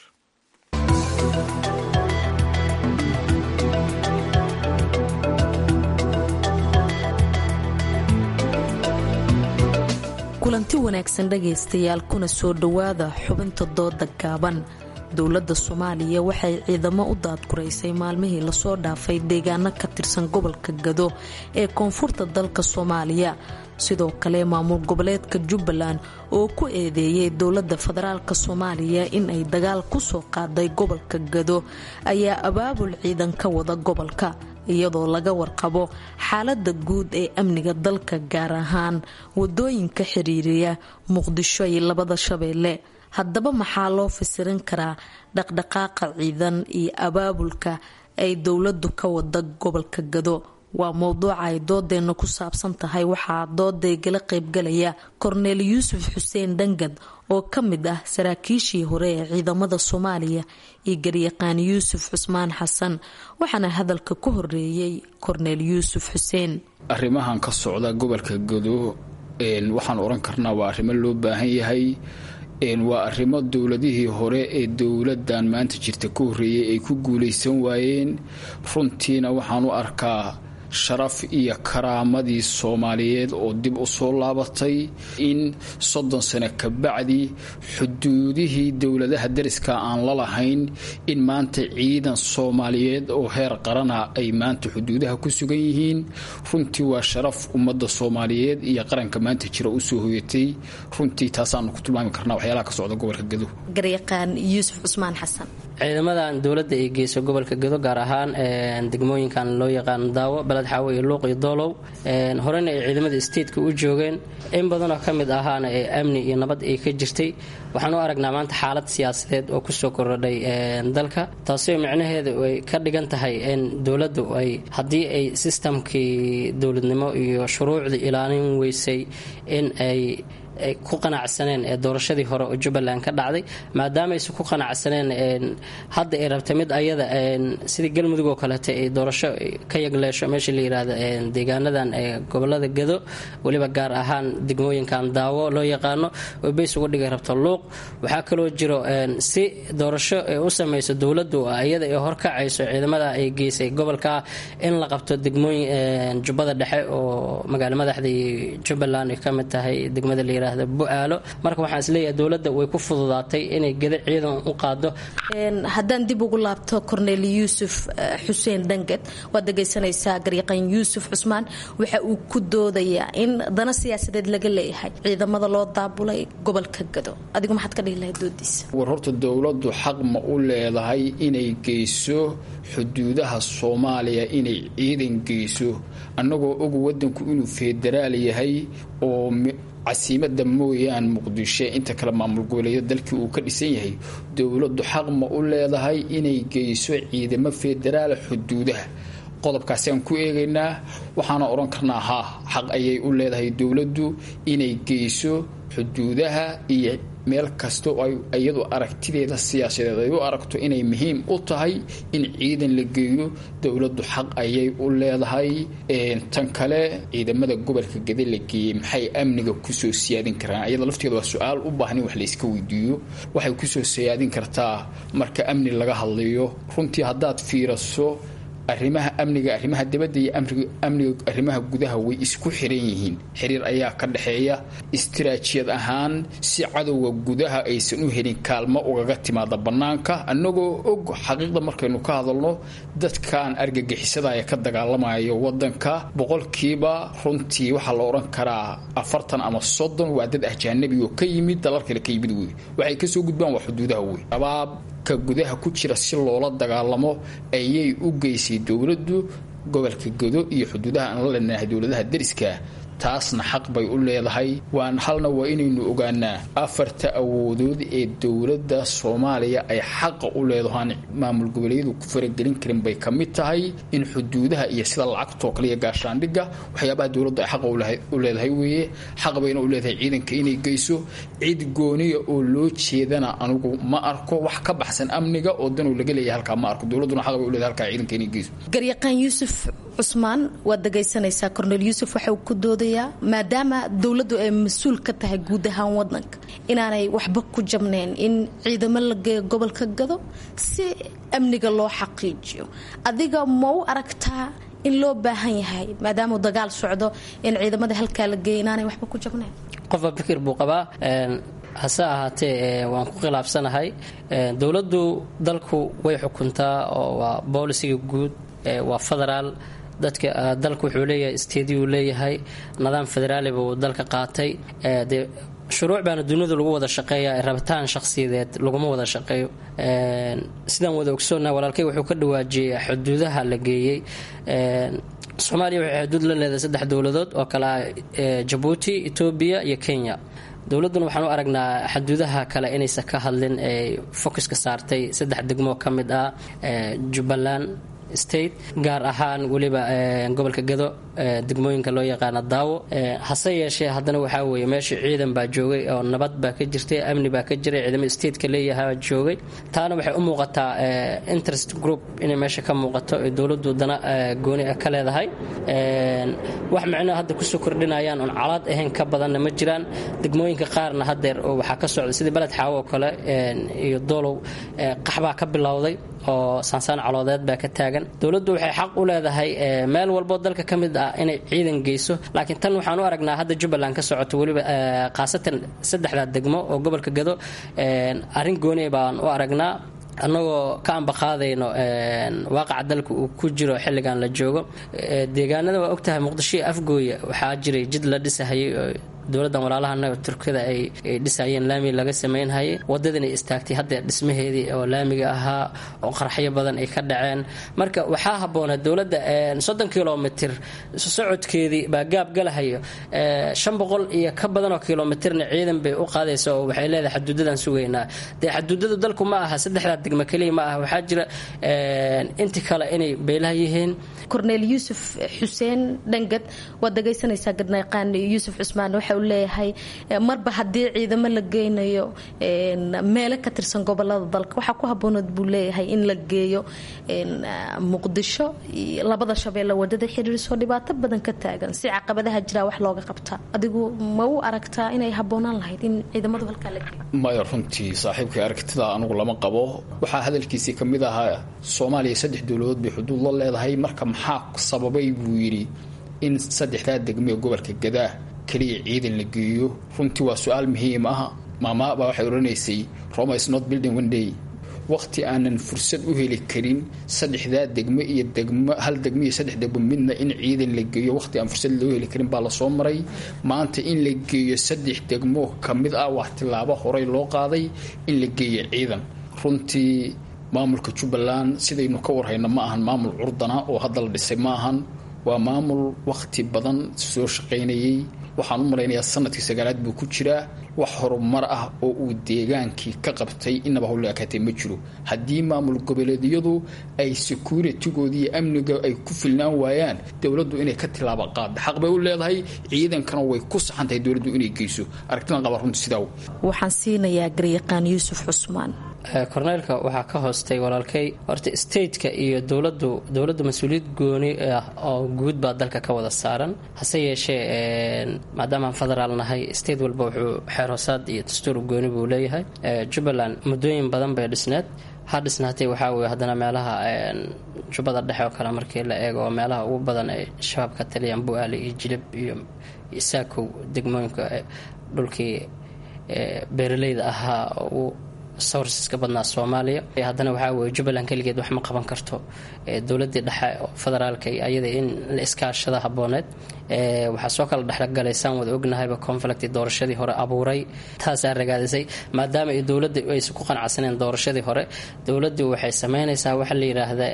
kulanti wanaagsan dhegaystayaal kuna soo dhowaada xubinta dooda gaaban dowladda soomaaliya waxay ciidamo u daadguraysay maalmihii lasoo dhaafay deegaano ka tirsan gobolka gado ee koonfurta dalka soomaaliya sidoo kale maamul goboleedka jubbaland oo ku eedeeyay dowladda federaalk soomaaliya in ay dagaal kusoo qaaday gobolka gado ayaa abaabul ciidan ka wada gobolka iyadoo laga warqabo xaalada guud ee amniga dalka gaar ahaan wadooyinka xiriiriya muqdisho iyo labada shabeelle haddaba maxaa loo fasirin karaa dhaqdhaqaaqa ciidan iyo abaabulka ay dowladdu ka wada gobolka gado waa mowduuca ay doodeena ku saabsan tahay waxaa doodaygala qaybgalaya korneel yuusuf xuseen dhangad oo ka mid ah saraakiishii hore ee ciidamada soomaaliya iyo garyaqaan yuusuf cusmaan xasan waxaana hadalka ku horeeyey korneel yuusuf xuseen arrimahan ka socda gobolka gado waxaan oran karnaa waa arrimo loo baahan yahay waa arrimo dowladihii hore ee dowladan maanta jirta ka horreeyay ay ku guulaysan waayeen runtiina waxaan u arkaa sharaf iyo karaamadii soomaaliyeed oo dib u soo laabatay in soddon sano ka bacdi xuduudihii dowladaha dariska aan la lahayn in maanta ciidan soomaaliyeed oo heer qarana ay maanta xuduudaha ku sugan yihiin runtii waa sharaf ummadda soomaaliyeed iyo qaranka maanta jira usoo hoyatay runtii taasaanu ku tilmaami karnaa waxyaalaha ka socda gobolka gado garyaqaan yuusuf cusmaan xasan ciidamadan dowladda ay geyso gobolka gedo gaar ahaan degmooyinkan loo yaqaano daawo baled xaawo iyo luuq iyo doolow horena ay ciidamada stateka u joogeen in badanoo ka mid ahaana ee amni iyo nabad ay ka jirtay waxaan u aragnaa maanta xaalad siyaasadeed oo kusoo kordhay dalka taasoo micnaheedu ay ka dhigan tahay in dowladdu ay haddii ay sistamkii dowladnimo iyo shuruucdii ilaalin weysay in ay ay ku qanacsaneen ee doorashadii hore oo jubbaland ka dhacday maadaama aysan ku qanacsaneen hadda ay rabta mid ayada sidii galmudug oo kaleeta ay doorasho ka yagleesho meesha la yirahdo deegaanadan gobolada gado weliba gaar ahaan degmooyinkan daawo loo yaqaano oo beys uga dhigay rabta luuq waxaa kaloo jiro si doorasho ay u samayso dowladdu iyada ay horkacayso ciidamada ay geysay gobolka in la qabto degmooyin jubbada dhexe oo magaalo madaxdii jubbaland ay ka mid tahay degmada la yirahdo bu-aalo marka waxaan isleeyahay dowladda way ku fududaatay inay geda ciidan u qaado haddaan dib ugu laabto cornel yuusuf xuseen dhangad waad dhegaysanaysaa garyaqan yuusuf cusmaan waxa uu ku doodayaa in dana siyaasadeed laga leeyahay ciidamada loo daabulay gobolka gado adigu maxaad ka dhihi lahayd doodiisa war horta dowladdu xaq ma u leedahay inay geyso xuduudaha soomaaliya inay ciidan geyso annagoo og wadanku inuu federaal yahay oo casiimada mooyaan muqdisho inta kale maamul goboleeya dalkii uu ka dhisan yahay dowladdu xaq ma u leedahay inay geyso ciidamo federaala xuduudaha qodobkaasaan ku eegaynaa waxaana odhan karnaa haa xaq ayay u leedahay dowladdu inay geyso xuduudaha iyo meel kasta oo ay iyadu aragtideeda siyaasadeed ay u aragto inay muhiim u tahay in ciidan la geeyo dowladdu xaq ayay u leedahay tan kale ciidamada gobolka gede la geeyey maxay amniga kusoo siyaadin karaan iyada lafteeda waa su-aal u baahan in wax layska weydiiyo waxay kusoo siyaadin kartaa marka amni laga hadlayo runtii haddaad fiiraso arrimaha amniga arrimaha dibadda iyo amniga arrimaha gudaha way isku xiran yihiin xiriir ayaa ka dhexeeya istiraajiyad ahaan si cadowga gudaha aysan u helin kaalmo ugaga timaada bannaanka annagoo og xaqiiqda markaynu ka hadalno dadkan argagixisada ee ka dagaalamayo wadanka boqolkiiba runtii waxaa la odhan karaa afartan ama soddon waa dad ahjaanabi oo ka yimid dalal kale ka yimid wey waxay kasoo gudbaan waa xuduudaha wey shabaab ka gudaha ku jira si loola dagaalamo ayay u geysay dowladdu gobolka godo iyo xuduudaha aan la leenahay dowladaha deriska taasna xaq bay u leedahay waan halna waa inaynu ogaanaa afarta awoodood ee dowladda soomaaliya ay xaqa u leedahaan maamul goboleedyadu ku faragelin karin bay ka mid tahay in xuduudaha iyo sida lacagtoo kale iyo gaashaandhigga waxyaabaha dowladdu ay xaqa u leedahay weeye xaq bayna u leedahay ciidanka inay geyso cid gooniya oo loo jeedana anugu ma arko wax ka baxsan amniga oo danow laga leeyahay halkaa ma arko dowladduna xaq bay u leedahay halkaa ciidanka inay geyso garyaqaan yuusuf cusmaan waad dhagaysanaysaa cornel yuusuf waxa uu ku doodayaa maadaama dowladdu ay mas-uul ka tahay guud ahaan wadanka inaanay waxba ku jabnayn in ciidamo la geeyo gobolka gado si amniga loo xaqiijiyo adiga ma u aragtaa in loo baahan yahay maadaama uu dagaal socdo in ciidamada halkaa la geeya inaanay waxba ku jabnayn qofba fikir buu qabaa hase ahaatee waan ku khilaafsanahay dowladdu dalku way xukuntaa oo waa boolisiga guud waa federaal dadka dalku wuxuu leeyahay stadiyu leeyahay nidaam federaali buu dalka qaatay dee shuruuc baana duniyadu lagu wada shaqeeya rabitaan shakhsiyadeed laguma wada shaqeeyo sidaan wada ogsoonnaha walaalkay wuxuu ka dhawaajiyey xuduudaha la geeyey soomaaliya waxay xuduud la leedahay saddex dowladood oo kale ah jabuuti etoobiya iyo kenya dowladduna waxaan u aragnaa xuduudaha kale inaysan ka hadlin ee focuska saartay saddex degmo ka mid ah jubbaland state gaar ahaan weliba gobolka gado degmooyinka loo yaqaana daawo hase yeeshee haddana waxaa weeye meesha ciidan baa joogay oo nabad baa ka jirtay amni baa ka jiray ciidamada stateka leeyahaa joogay taana waxay u muuqataa interest group inay meesha ka muuqato ee dowladdu dana gooni ah ka leedahay wax micno hadda kusoo kordhinayaan oon calaad ahayn ka badanna ma jiraan degmooyinka qaarna hadeer oo waxaa ka socda sidii beled xaawo oo kale iyo doolow qaxbaa ka bilowday oo saansaan caloodeed baa ka taagan dowladdu waxay xaq u leedahay meel walboo dalka ka mid ah inay ciidan geyso laakiin tan waxaan u aragnaa hadda jubbaland ka socoto weliba khaasatan saddexdaa degmo oo gobolka gado arrin gooni baan u aragnaa annagoo ka ambaqaadayno waaqaca dalka uu ku jiro xilligan la joogo deegaanada waa ogtahay muqdisho iyo afgooya waxaa jiray jid la dhisahayay dowladdan walaalaha turkida ay dhisayeen laami laga samaynhayay wadadina istaagtay hadda dhismaheedii oo laamiga ahaa oo qaraxyo badan ay ka dhaceen marka waxaa habboona dowladda soddon kilomitir socodkeedii baa gaab galahayo shan boqol iyo ka badanoo kilomitirna ciidan bay u qaadaysa oo waxay leedahay xaduudadan sugaynaa dee xaduudadu dalku ma aha saddexdaa degmo keliya ma aha waxaa jira inti kale inay beelaha yihiin korneel yuusuf xuseen dhangad waad dhagaysanaysaa gadnayqaan yuusuf cusmaan waxa uu leeyahay marba haddii ciidamo la geynayo meelo ka tirsan gobolada dalka waxaa ku haboonood buu leeyahay in la geeyo muqdisho labada shabeelle wadada xiriirsoo dhibaato badan ka taagan si caqabadaha jiraa wax looga qabtaa adigu ma u aragtaa inay habboonaan lahayd in ciidamadu halkaa la geeyo maya runtii saaxiibkai aragtida anugu lama qabo waxaa hadalkiisii ka mid ahaa soomaaliya saddex dowladood bay xuduud la leedahay marka maxaa sababay buu yidhi in saddexdaa degmee gobolka gadaa keliya ciidan la geeyo runtii waa su-aal muhiim ah maamaabaa waxay odhanaysay roma is not building one day waqti aanan fursad u heli karin saddexdaa degmo iyo degmo hal degmo iyo saddex degmo midna in ciidan la geeyo waqti aan fursad loo heli karin baa lasoo maray maanta in la geeyo saddex degmo ka mid ah waa tilaabo horey loo qaaday in la geeyo ciidan runtii maamulka jubbaland sidaynu ka warhayno ma ahan maamul curdana oo hadda la dhisay ma ahan waa maamul waqti badan soo shaqaynayay waxaan u malaynayaa sanadkii sagaalaad buu ku jiraa wax horumar ah oo uu deegaankii ka qabtay inaba howle akaatee ma jiro haddii maamul goboleedyadu ay securitigoodi iyo amniga ay ku filnaan waayaan dowladdu inay ka tilaabo qaada xaq bay u leedahay ciidankana way ku saxan tahay dowladdu inay geyso aragtidan qaba runta sidaa waxaan siinayaa garyaqaan yuusuf cusmaan korneylka waxaa ka hoostay walaalkay horta stateka iyo dowladu dowladda mas-uuliyad gooni ah oo guud baa dalka ka wada saaran hase yeeshee maadaamaan federaal nahay state walba wuxuu xeerhoosaad iyo dastuur gooni buu leeyahay jubbaland muddooyin badan bay dhisneed ha dhisnaatay waxaa weye haddana meelaha jubbada dhexe oo kale markii la eego meelaha ugu badan ay shabaab ka taliyaan bu-aale iyo jilib iyo saakow degmooyinka dhulkii beeraleyda ahaa oo sourceska badnaa soomaaliya haddana waxaa weye jubbaland keligeed wax ma qaban karto dowladii dhexe federaalka ayada in la iskaashada habooneed waxaa soo kala dhexgalaysaan wada ognahayba conflict doorashadii hore abuuray taasaa ragaadisay maadaama ay dowladda aysan ku qanacsaneen doorashadii hore dowladdu waxay sameynaysaa waxa la yidhaahda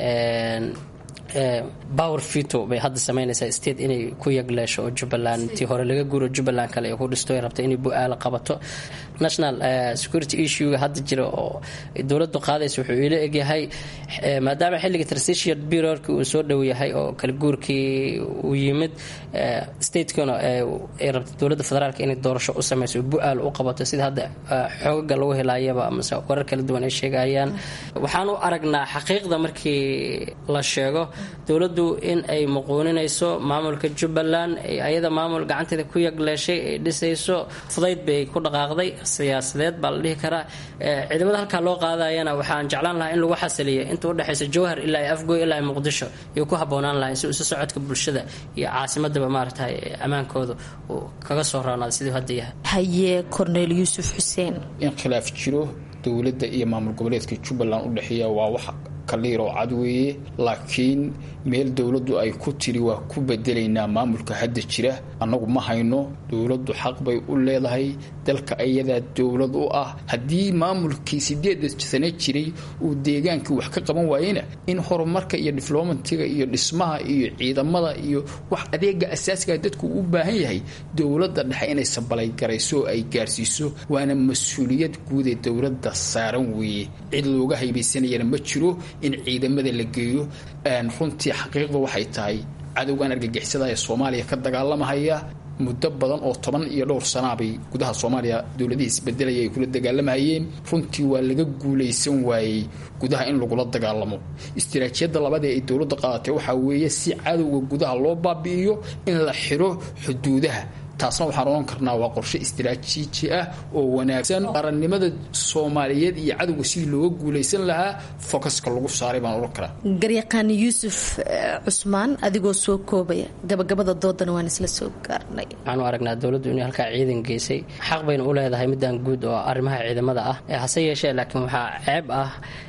power fito bay hadda sameynaysaa state inay ku yagleesho oo jubbaland tii hore laga guuro jubbaland kale ay ku dhisto ay rabto inay bu-aala qabato national security issuega hadda jira oo dowladdu qaadaysa wuxuu ila egyahay maadaama xilliga transition bureauka uu soo dhow yahay oo kala guurkii uu yimid statekana ay rabto dowladda federaalka inay doorasho u sameyso bu-aal u qabato sida hadda xoogaga lagu helaayaba amase warar kala duwan ay sheegayaan waxaan u aragnaa xaqiiqda markii la sheego dowladdu in ay muquuninayso maamulka jubbaland ayada maamul gacanteeda ku yagleeshay ay dhisayso fudayd bay ku dhaqaaqday siyaasadeed baa la dhihi karaa ciidamada halkaa loo qaadayana waxaan jeclaan lahaa in lagu xasiliyo inta udhexaysa jowhar ilaa afgoy ilaa muqdisho iyo ku haboonaan lahay si isu socodka bulshada iyo caasimadaba maaragtay ammaankooda uu kaga soo roonaada siduu hadda yahay haye korneel yuusuf xuseen in khilaaf jiro dowladda iyo maamul goboleedka jubbaland u dhexeeya waa wax kaliir oo cad weeye laakiin meel dowladdu ay ku tiri waa ku bedelaynaa maamulka hadda jira annagu ma hayno dowladdu xaq bay u leedahay dalka ayadaa dowlad u ah haddii maamulkii sideeda sane jiray uu deegaankii wax ka qaban waayena in horumarka iyo diflomatiga iyo dhismaha iyo ciidamada iyo wax adeega asaasiga dadku u baahan yahay dowladda dhexe inay sabalaygarayso oo ay gaarsiiso waana mas-uuliyad guud ee dowladda saaran weeye cid looga haybaysanayana ma jiro in ciidamada la geeyo runtii xaqiiqdu waxay tahay cadowgan argagixisada ee soomaaliya ka dagaalamahaya muddo badan oo toban iyo dhowr sanaabay gudaha soomaaliya dowladihii isbedelaya ay kula dagaalamahayeen runtii waa laga guulaysan waayey gudaha in lagula dagaalamo istiraatiijiyadda labadee ay dowladda qaadatay waxaa weeye si cadowga gudaha loo baabi'iyo in la xiro xuduudaha taasna waxaan odhan karnaa waa qorshe istiraatiiji ah oo wanaagsan qarannimada soomaaliyeed iyo cadowga sidii looga guulaysan lahaa fokaska lagu saaray baan odhan karaa garyaqaani yuusuf cusmaan adigoo soo koobaya gabagabada doodana waan isla soo gaarnay waxaanu aragnaa dowladdu inay halkaa ciidan geysay xaq bayna u leedahay midaan guud oo arrimaha ciidamada ah hase yeeshee laakiin waxaa ceeb ah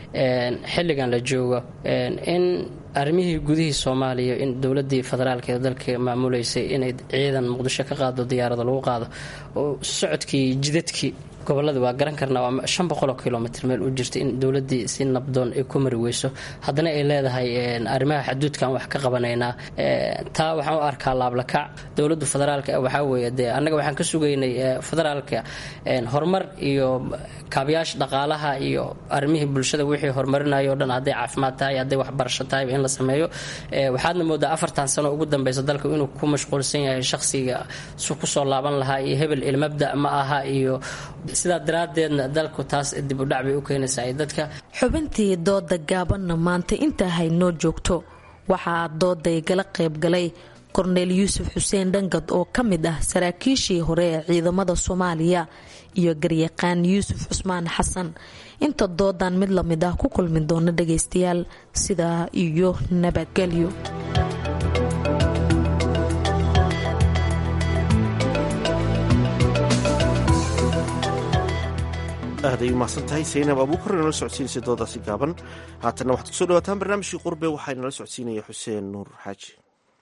xilligan la joogo in arrimihii gudihii soomaaliya in dowladii federaalk ee dalka maamuleysay inay ciidan muqdisho ka qaado diyaarada lagu qaado oo socodkii jidadkii gobolada waa garan karnaa waa shan boqoloo kilomitr meel u jirta in dowladii si nabdoon ay ku mari weyso haddana ay leedahay arrimaha xaduudkan wax ka qabanaynaa taa waxaan u arkaa laablakac dowlada federaalka waxaa weeye dee annaga waxaan ka sugaynay federaalka horumar iyo kaabayaasha dhaqaalaha iyo arrimihii bulshada wixii horumarinayo o dhan hadday caafimaad tahay hadday waxbarasho tahay in la sameeyo waxaadna moodaa afartan sano ugu dambeysa dalka inuu ku mashquulsan yahay shaqsiga su kusoo laaban lahaa iyo hebel ilmabda ma aha iyo sidaa daraadeedna dalku taas dib u dhac bay u keenaysaa dadka xubintii dooda gaabanna maanta intaa haynoo joogto waxaa dooday gala qaybgalay korneel yuusuf xuseen dhangad oo ka mid ah saraakiishii hore ee ciidamada soomaaliya iyo garyaqaan yuusuf cusmaan xasan inta doodan mid lamid ah ku kulmi doona dhagaystayaal sidaa iyo nabadgelyo aad ay umahadsan tahay saynab abuukar inala socodsiinaysa doodaasi gaaban haatanna waxaad kusoo dhawaataan barnaamijkii qurbe waxaa inala socodsiinaya xuseen nuur xaaji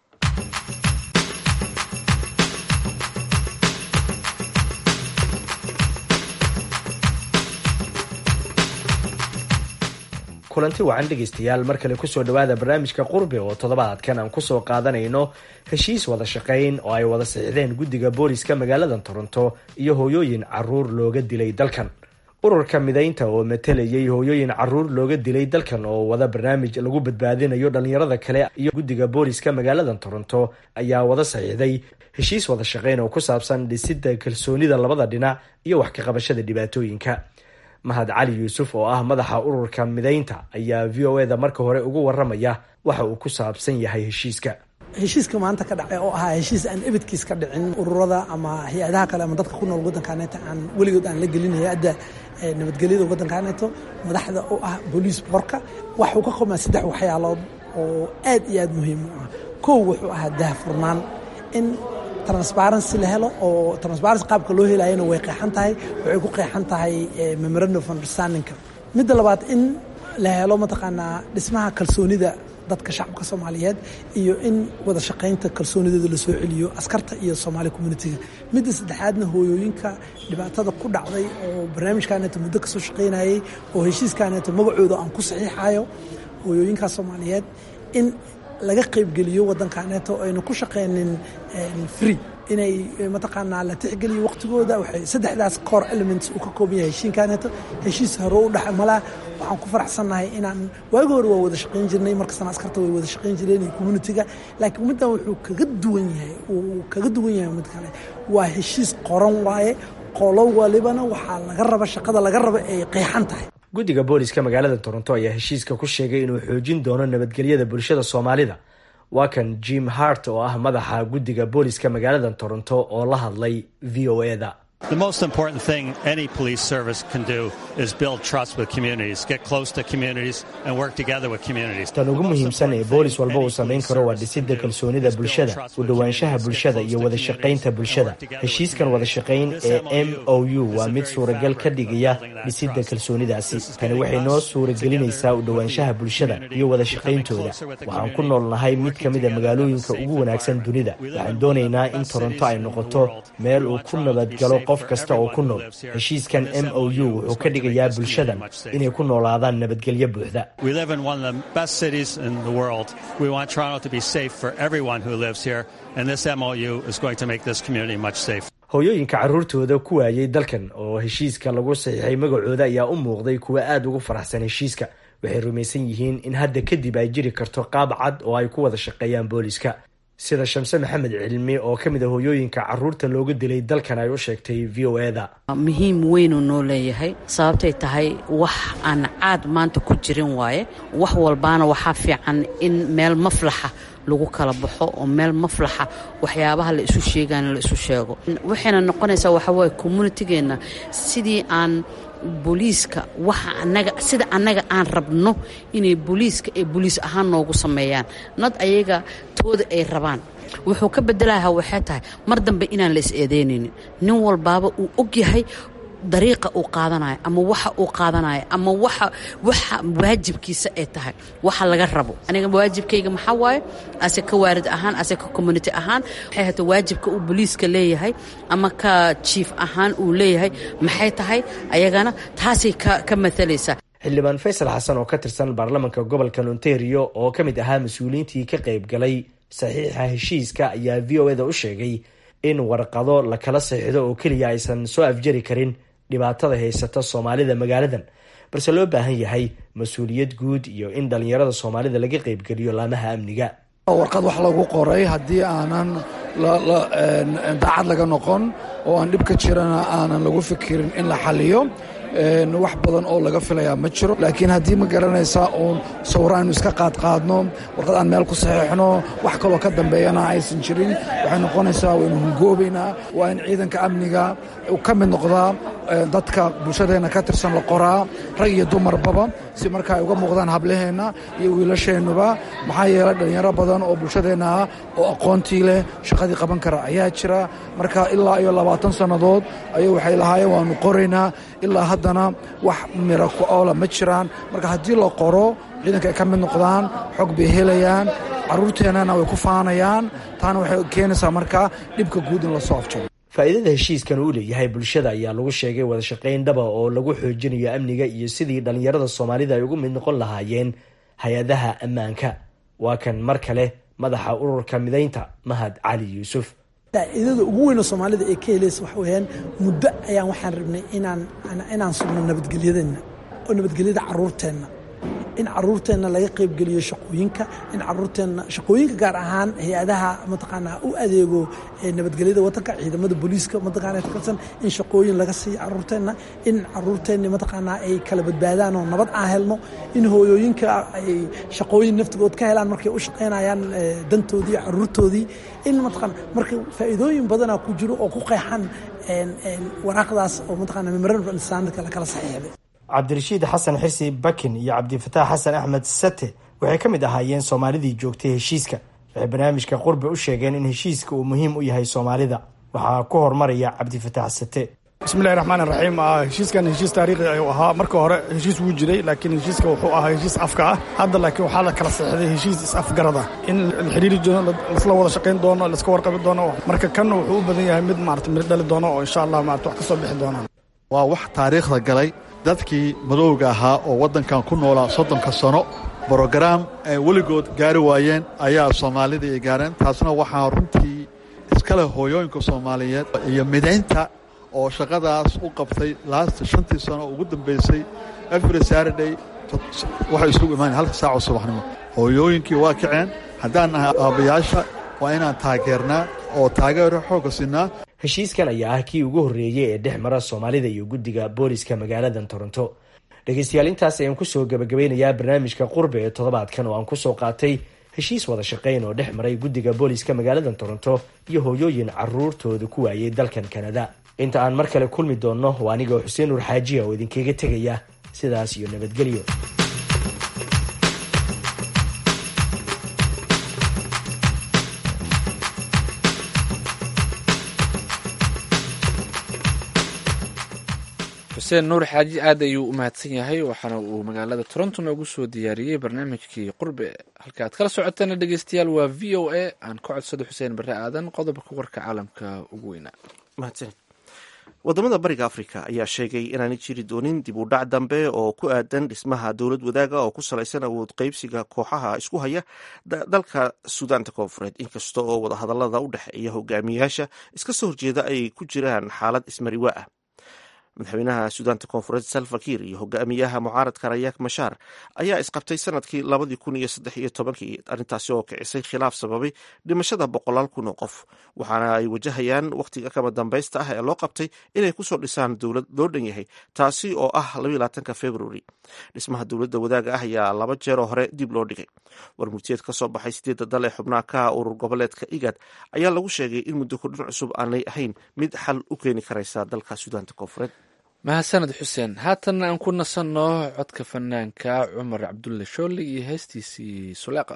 kulanti wacan dhegaystayaal mar kale kusoo dhawaada barnaamijka qurbe oo toddobaadkan aan kusoo qaadanayno heshiis wada shaqayn oo ay wada saxiixdeen guddiga booliska magaalada toronto iyo hooyooyin caruur looga dilay dalkan ururka midaynta oo matalayay hooyooyin caruur looga dilay dalkan oo wada barnaamij lagu badbaadinayo dhalinyarada kale iyo guddiga booliska magaalada toronto ayaa wada saxiixday heshiis wada shaqayn oo ku saabsan dhisidda kalsoonida labada dhinac iyo wax ka qabashada dhibaatooyinka mahad cali yuusuf oo ah madaxa ururka midaynta ayaa v o eda marka hore ugu waramaya waxa uu ku saabsan yahay heshiiska heshiiska maanta ka dhacay oo ahaa heshiis aan ebidkiis ka dhicin ururada ama hay-adaha kale ama dadka ku nool waddankaaneeta aan weligood aan la gelin hay-adda nabadgelyada waddankaaneeto madaxda u ah booliis boorka waxuu ka qobmaa saddex waxyaalood oo aad iyo aad muhiim u ah kow wuxuu ahaa daahfurnaan in transparency la helo oo transparency qaabka loo helayana way qeexan tahay waxay ku qeexan tahay memorandum of understandingka midda labaad in la helo mataqaanaa dhismaha kalsoonida dadka shacabka soomaaliyeed iyo in wada shaqaynta kalsoonidooda la soo celiyo askarta iyo soomaali communitiga midda saddexaadna hooyooyinka dhibaatada ku dhacday oo barnaamijkaaneeto muddo kasoo shaqaynayay oo heshiiskaaneeto magacooda aan ku saxiixayo hooyooyinkaa soomaaliyeed in laga qaybgeliyo waddankaaneeto ayna ku shaqaynin free inay mataqaanaa la tixgeliyo waqtigooda waxay saddexdaas core elements uu ka kooban yahay heshiinkaaneeto heshiis hore u dhex malaa waxaan ku faraxsannahay inaan waagi hore waa wada shaqayn jirnay markastana askarta way wada shaqayn jireen iyo communitiga laakiin middan wuxuu kaga duwan yahay uu kaga duwan yahay mid kale waa heshiis qoran waaye qolo walibana waxaa laga raba shaqada laga raba ay qeexan tahay guddiga booliska magaalada toronto ayaa heshiiska ku sheegay inuu xoojin doono nabadgelyada bulshada soomaalida waa kan jim hart oo ah madaxa guddiga booliska magaalada toronto oo la hadlay v o eda The most important thing any police service can do is build trust with communities, get close to communities, and work together with communities. tan ugu muhiimsan ee boolis walba uu samayn karo waa dhisidda kalsoonida bulshada u dhowaanshaha bulshada iyo wada shaqaynta bulshada heshiiskan wada shaqayn ee m o u waa mid suuragal ka dhigaya dhisidda kalsoonidaasi tani waxay noo suuragelinaysaa u dhowaanshaha bulshada iyo wada shaqayntooda waxaan ku noolnahay mid ka mida magaalooyinka ugu wanaagsan dunida waxaan doonaynaa in toronto ay noqoto meel uu ku nabadgalo qof kasta oo ku nool heshiiskan m o u wuxuu ka dhigayaa bulshadan inay ku noolaadaan nabadgelyo buuxda We live in one of the best cities in the world. We want Toronto to be safe for everyone who lives here, and this MOU is going to make this community much safer. hooyooyinka carruurtooda ku waayay dalkan oo heshiiska lagu saxiixay magacooda ayaa u muuqday kuwa aada ugu faraxsan heshiiska waxay rumaysan yihiin in hadda kadib ay jiri karto qaab cad oo ay ku wada shaqeeyaan booliska sida shamse maxamed cilmi oo ka mid a hooyooyinka carruurta looga dilay dalkan ay u sheegtay v o eda muhiim weynuu noo leeyahay sababtay tahay wax aan caad maanta ku jirin waaye wax walbaana waxaa fiican in meel maflaxa lagu kala baxo oo meel maflaxa waxyaabaha la isu sheegaana la isu sheego waxayna noqonaysaa waxawaaye communitygeenna sidii aan booliiska waxa anaga sida annaga aan rabno inay booliiska ay booliis ahaan noogu sameeyaan nad ayaga tooda ay rabaan wuxuu ka bedelaha waxay tahay mar dambe inaan la is eedeynaynin nin walbaaba uu og yahay dariiqa uu qaadanayo ama waxa uu qaadanayo ama waxa waxa waajibkiisa ay tahay waxa laga rabo aniga waajibkayga maxaa waaye ase ka waarid ahaan ase ka community ahaan maxay hata waajibka uu booliiska leeyahay ama ka jiif ahaan uu leeyahay maxay tahay ayagana taasay ka ka matalaysaa xildhibaan faysal xasan oo ka tirsan baarlamanka gobolka ontario oo ka mid ahaa mas-uuliyiintii ka qayb galay saxiixa heshiiska ayaa v o eda u sheegay in warqado la kala saxiixdo oo keliya aysan soo afjari karin dhibaatada haysata soomaalida magaaladan balse loo baahan yahay mas-uuliyad guud iyo in dhallinyarada soomaalida laga qaybgeliyo laamaha amniga warqad wax lagu qoray haddii aanan daacad laga noqon oo aan dhib ka jirana aanan lagu fikirin in la xaliyo wax badan oo laga filayaa ma jiro laakiin haddii ma garanaysaa uun sawiro aynu iska qaadqaadno warqad aan meel ku saxiixno wax kaloo ka dambeeyana aysan jirin waxay noqonaysaa waynu hungoobaynaa waa in ciidanka amniga uu ka mid noqdaa dadka bulshadeenna ka tirsan la qoraa rag iyo dumarba si marka ay uga muuqdaan hablaheenna iyo wiilasheennuba maxaa yeelay dhallinyaro badan oo bulshadeenna ah oo aqoontii leh shaqadii qaban kara ayaa jira marka ilaa iyo labaatan sannadood ayuu waxay lahaayeen waanu qoraynaa ilaa haddana wax miro ku oola ma jiraan marka haddii la qoro ciidanka ay ka mid noqdaan xog bay helayaan carruurteennana way ku faanayaan taana waxay keenaysaa marka dhibka guud in lasoo afjaro faa'iidada heshiiskan uu leeyahay bulshada ayaa lagu sheegay wada shaqayn dhaba oo lagu xoojinayo amniga iyo sidii dhallinyarada soomaalida ay ugu mid noqon lahaayeen hay-adaha ammaanka waa kan mar kale madaxa ururka midaynta mahad cali yuusuf faa'iidada ugu weyn oo soomaalida ay ka helaysa waxa weeyaan muddo ayaan waxaan rabnay inaan inaan sugno nabadgelyadeenna oo nabadgelyada carruurteenna in carruurteenna laga qaybgeliyo shaqooyinka in carruurteenna shaqooyinka gaar ahaan hay-adaha mataqaanaa u adeego nabadgelyada wadanka ciidamada booliiska mataqaana katirsan in shaqooyin laga siiyo carruurteenna in carruurteenni mataqaanaa ay kala badbaadaan oo nabad aan helno in hooyooyinka ay shaqooyin naftigood ka helaan markay u shaqaynayaan dantoodii iyo carruurtoodii in mataqaana marka faa'iidooyin badanaa ku jiro oo ku qeexan waraaqdaas oo mataqaana memorandum understandingka la kala saxiixday cabdirashiid xasan xirsi bakin iyo cabdifataax xasan axmed sate waxay ka mid ahaayeen soomaalidii joogtay heshiiska waxay barnaamijka qurbe u sheegeen in heshiiska uu muhiim u yahay soomaalida waxaa ku hormaraya cabdifataax sate bismillahi raxmaan raxiim heshiiskan heshiis taariikhi ayuu ahaa marka hore heshiis wuu jiray laakiin heshiiska wuxuu ahaa heshiis afka ah hadda laakiin waxaa la kala saxday heshiis is-afgarada in la xiriiri doono laisla wada shaqayn doono laiska warqabi doono marka kanna wuxuu u badan yahay mid maarata mid dhali doono oo insha allah maarata wax ka soo bixi doonaan waa wax taariikhda galay dadkii madowga ahaa oo waddankan ku noolaa soddonka sano brogaraam ay weligood gaari waayeen ayaa soomaalida ay gaareen taasna waxaa runtii iskale hooyooyinka soomaaliyeed iyo midaynta oo shaqadaas u qabtay laasta shantii sano ugu dambaysay every saturday waxay isugu imaanaya halka saacoo subaxnimo hooyooyinkii waa kaceen haddaan nahay aabbayaasha waa inaan taageernaa oo taageero xoogga siinaa heshiiskan ayaa ah kii ugu horreeyey ee dhex mara soomaalida iyo guddiga booliska magaaladan toronto dhegaystayaal intaas ayaan kusoo gabagabeynayaa barnaamijka qurbe ee toddobaadkan oo aan kusoo qaatay heshiis wada shaqayn oo dhex maray guddiga booliska magaaladan toronto iyo hooyooyin caruurtooda ku waayay dalkan kanada inta aan mar kale kulmi doonno waa anigoo xuseen nuur xaajiya oo idinkaga tegaya sidaas iyo nabadgelyo xuseen nuur xaaji aad ayuu u mahadsan yahay waxaana uu magaalada toronto noogu soo diyaariyey barnaamijkii qurbe halka aad kala socoteena dhegeystayaal waa v o a aan ka codsado xuseen barre aadan qodobka warka caalamka ugu weynaa mahadsan wadamada bariga africa ayaa sheegay inaanay jiri doonin dib u dhac dambe oo ku aadan dhismaha dowlad wadaaga oo ku salaysan awood qeybsiga kooxaha isku haya dalka suudaanta koonfureed inkasta oo wadahadalada u dhexeeya hogaamiyayaasha iska soo horjeeda ay ku jiraan xaalad ismariwa ah madaxweynaha suudaanta koonfureed salva kiir iyo hogaamiyaha mucaaradka rayaak mashaar ayaa isqabtay sanadkii labadii kun iyo saddex iyo tobankii arrintaasi oo kicisay khilaaf sababay dhimashada boqolaal kun oo qof waxaana ay wajahayaan wakhtiga kama dambaysta ah ee loo qabtay inay kusoo dhisaan dowlad loo dhan yahay taasi oo ah labaatanka februari dhismaha dowladda wadaaga ah ayaa laba jeeroo hore dib loo dhigay warmurtiyeed ka soo baxay sideedda dal ee xubnaha ka urur goboleedka igad ayaa lagu sheegay in muddo kordhin cusub aanay ahayn mid xal u keeni karaysa dalka suudaanta koonfureed mahadsaned xuseen haatanna aan ku nasanno codka fanaanka cumar cabdulle shoole iyo heestiisii suleeqa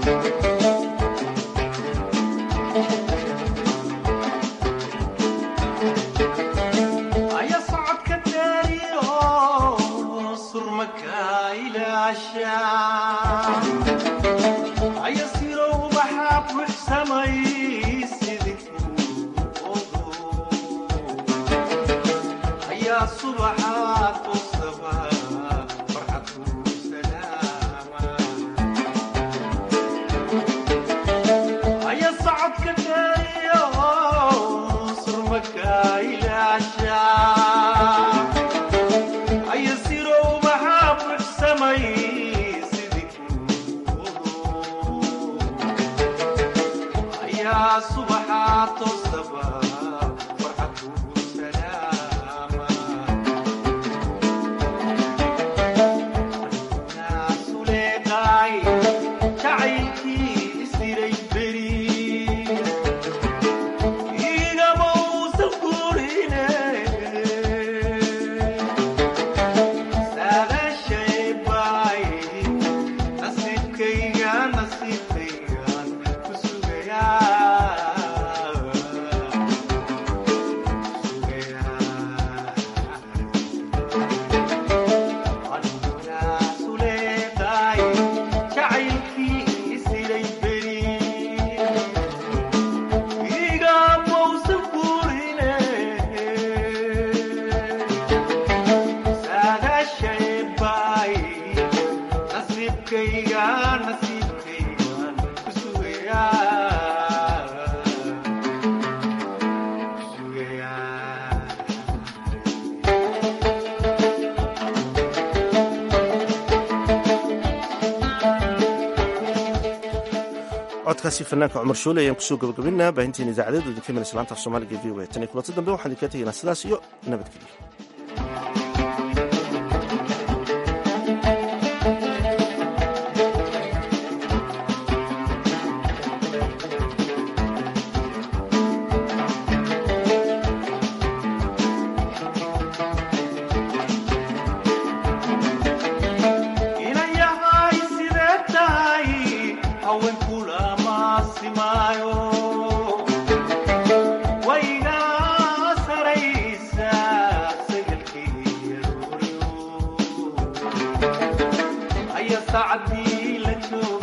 aya socodka daariyo surmaka ilaasha aya siro ubaxa buxsamay sidii ayaa subaxaad tusaba farxad ku salaama aya socodka daariyo surmaka ilaasha aya siro ubaxa buxsamay sidii ayaa subaxaad tusaba farxad ku salaama suleeqaay jacaylkii isiray beri igama uusan gurine saadaashay baay nasiibkayga nasiibkaygaan ku sugayaa suleeqaay jacaylkii isiray beri igama uusan gurine saadaashay baay nasiibkayga nasiibkaygaan ku sugayaa codkaasi fanaanka cumar shuule ayaan kusoo gabagabinaa baahinteena idaacadeedu idinka iman islaanta af soomaaliga v o a tan iyo kulanti dambe waxaan idinka tegaynaa sidaas iyo nabadgelyo inayahay sidee tahay haweenkula maasimaayo wayga saraysa sagalkii aya saacadii la joogo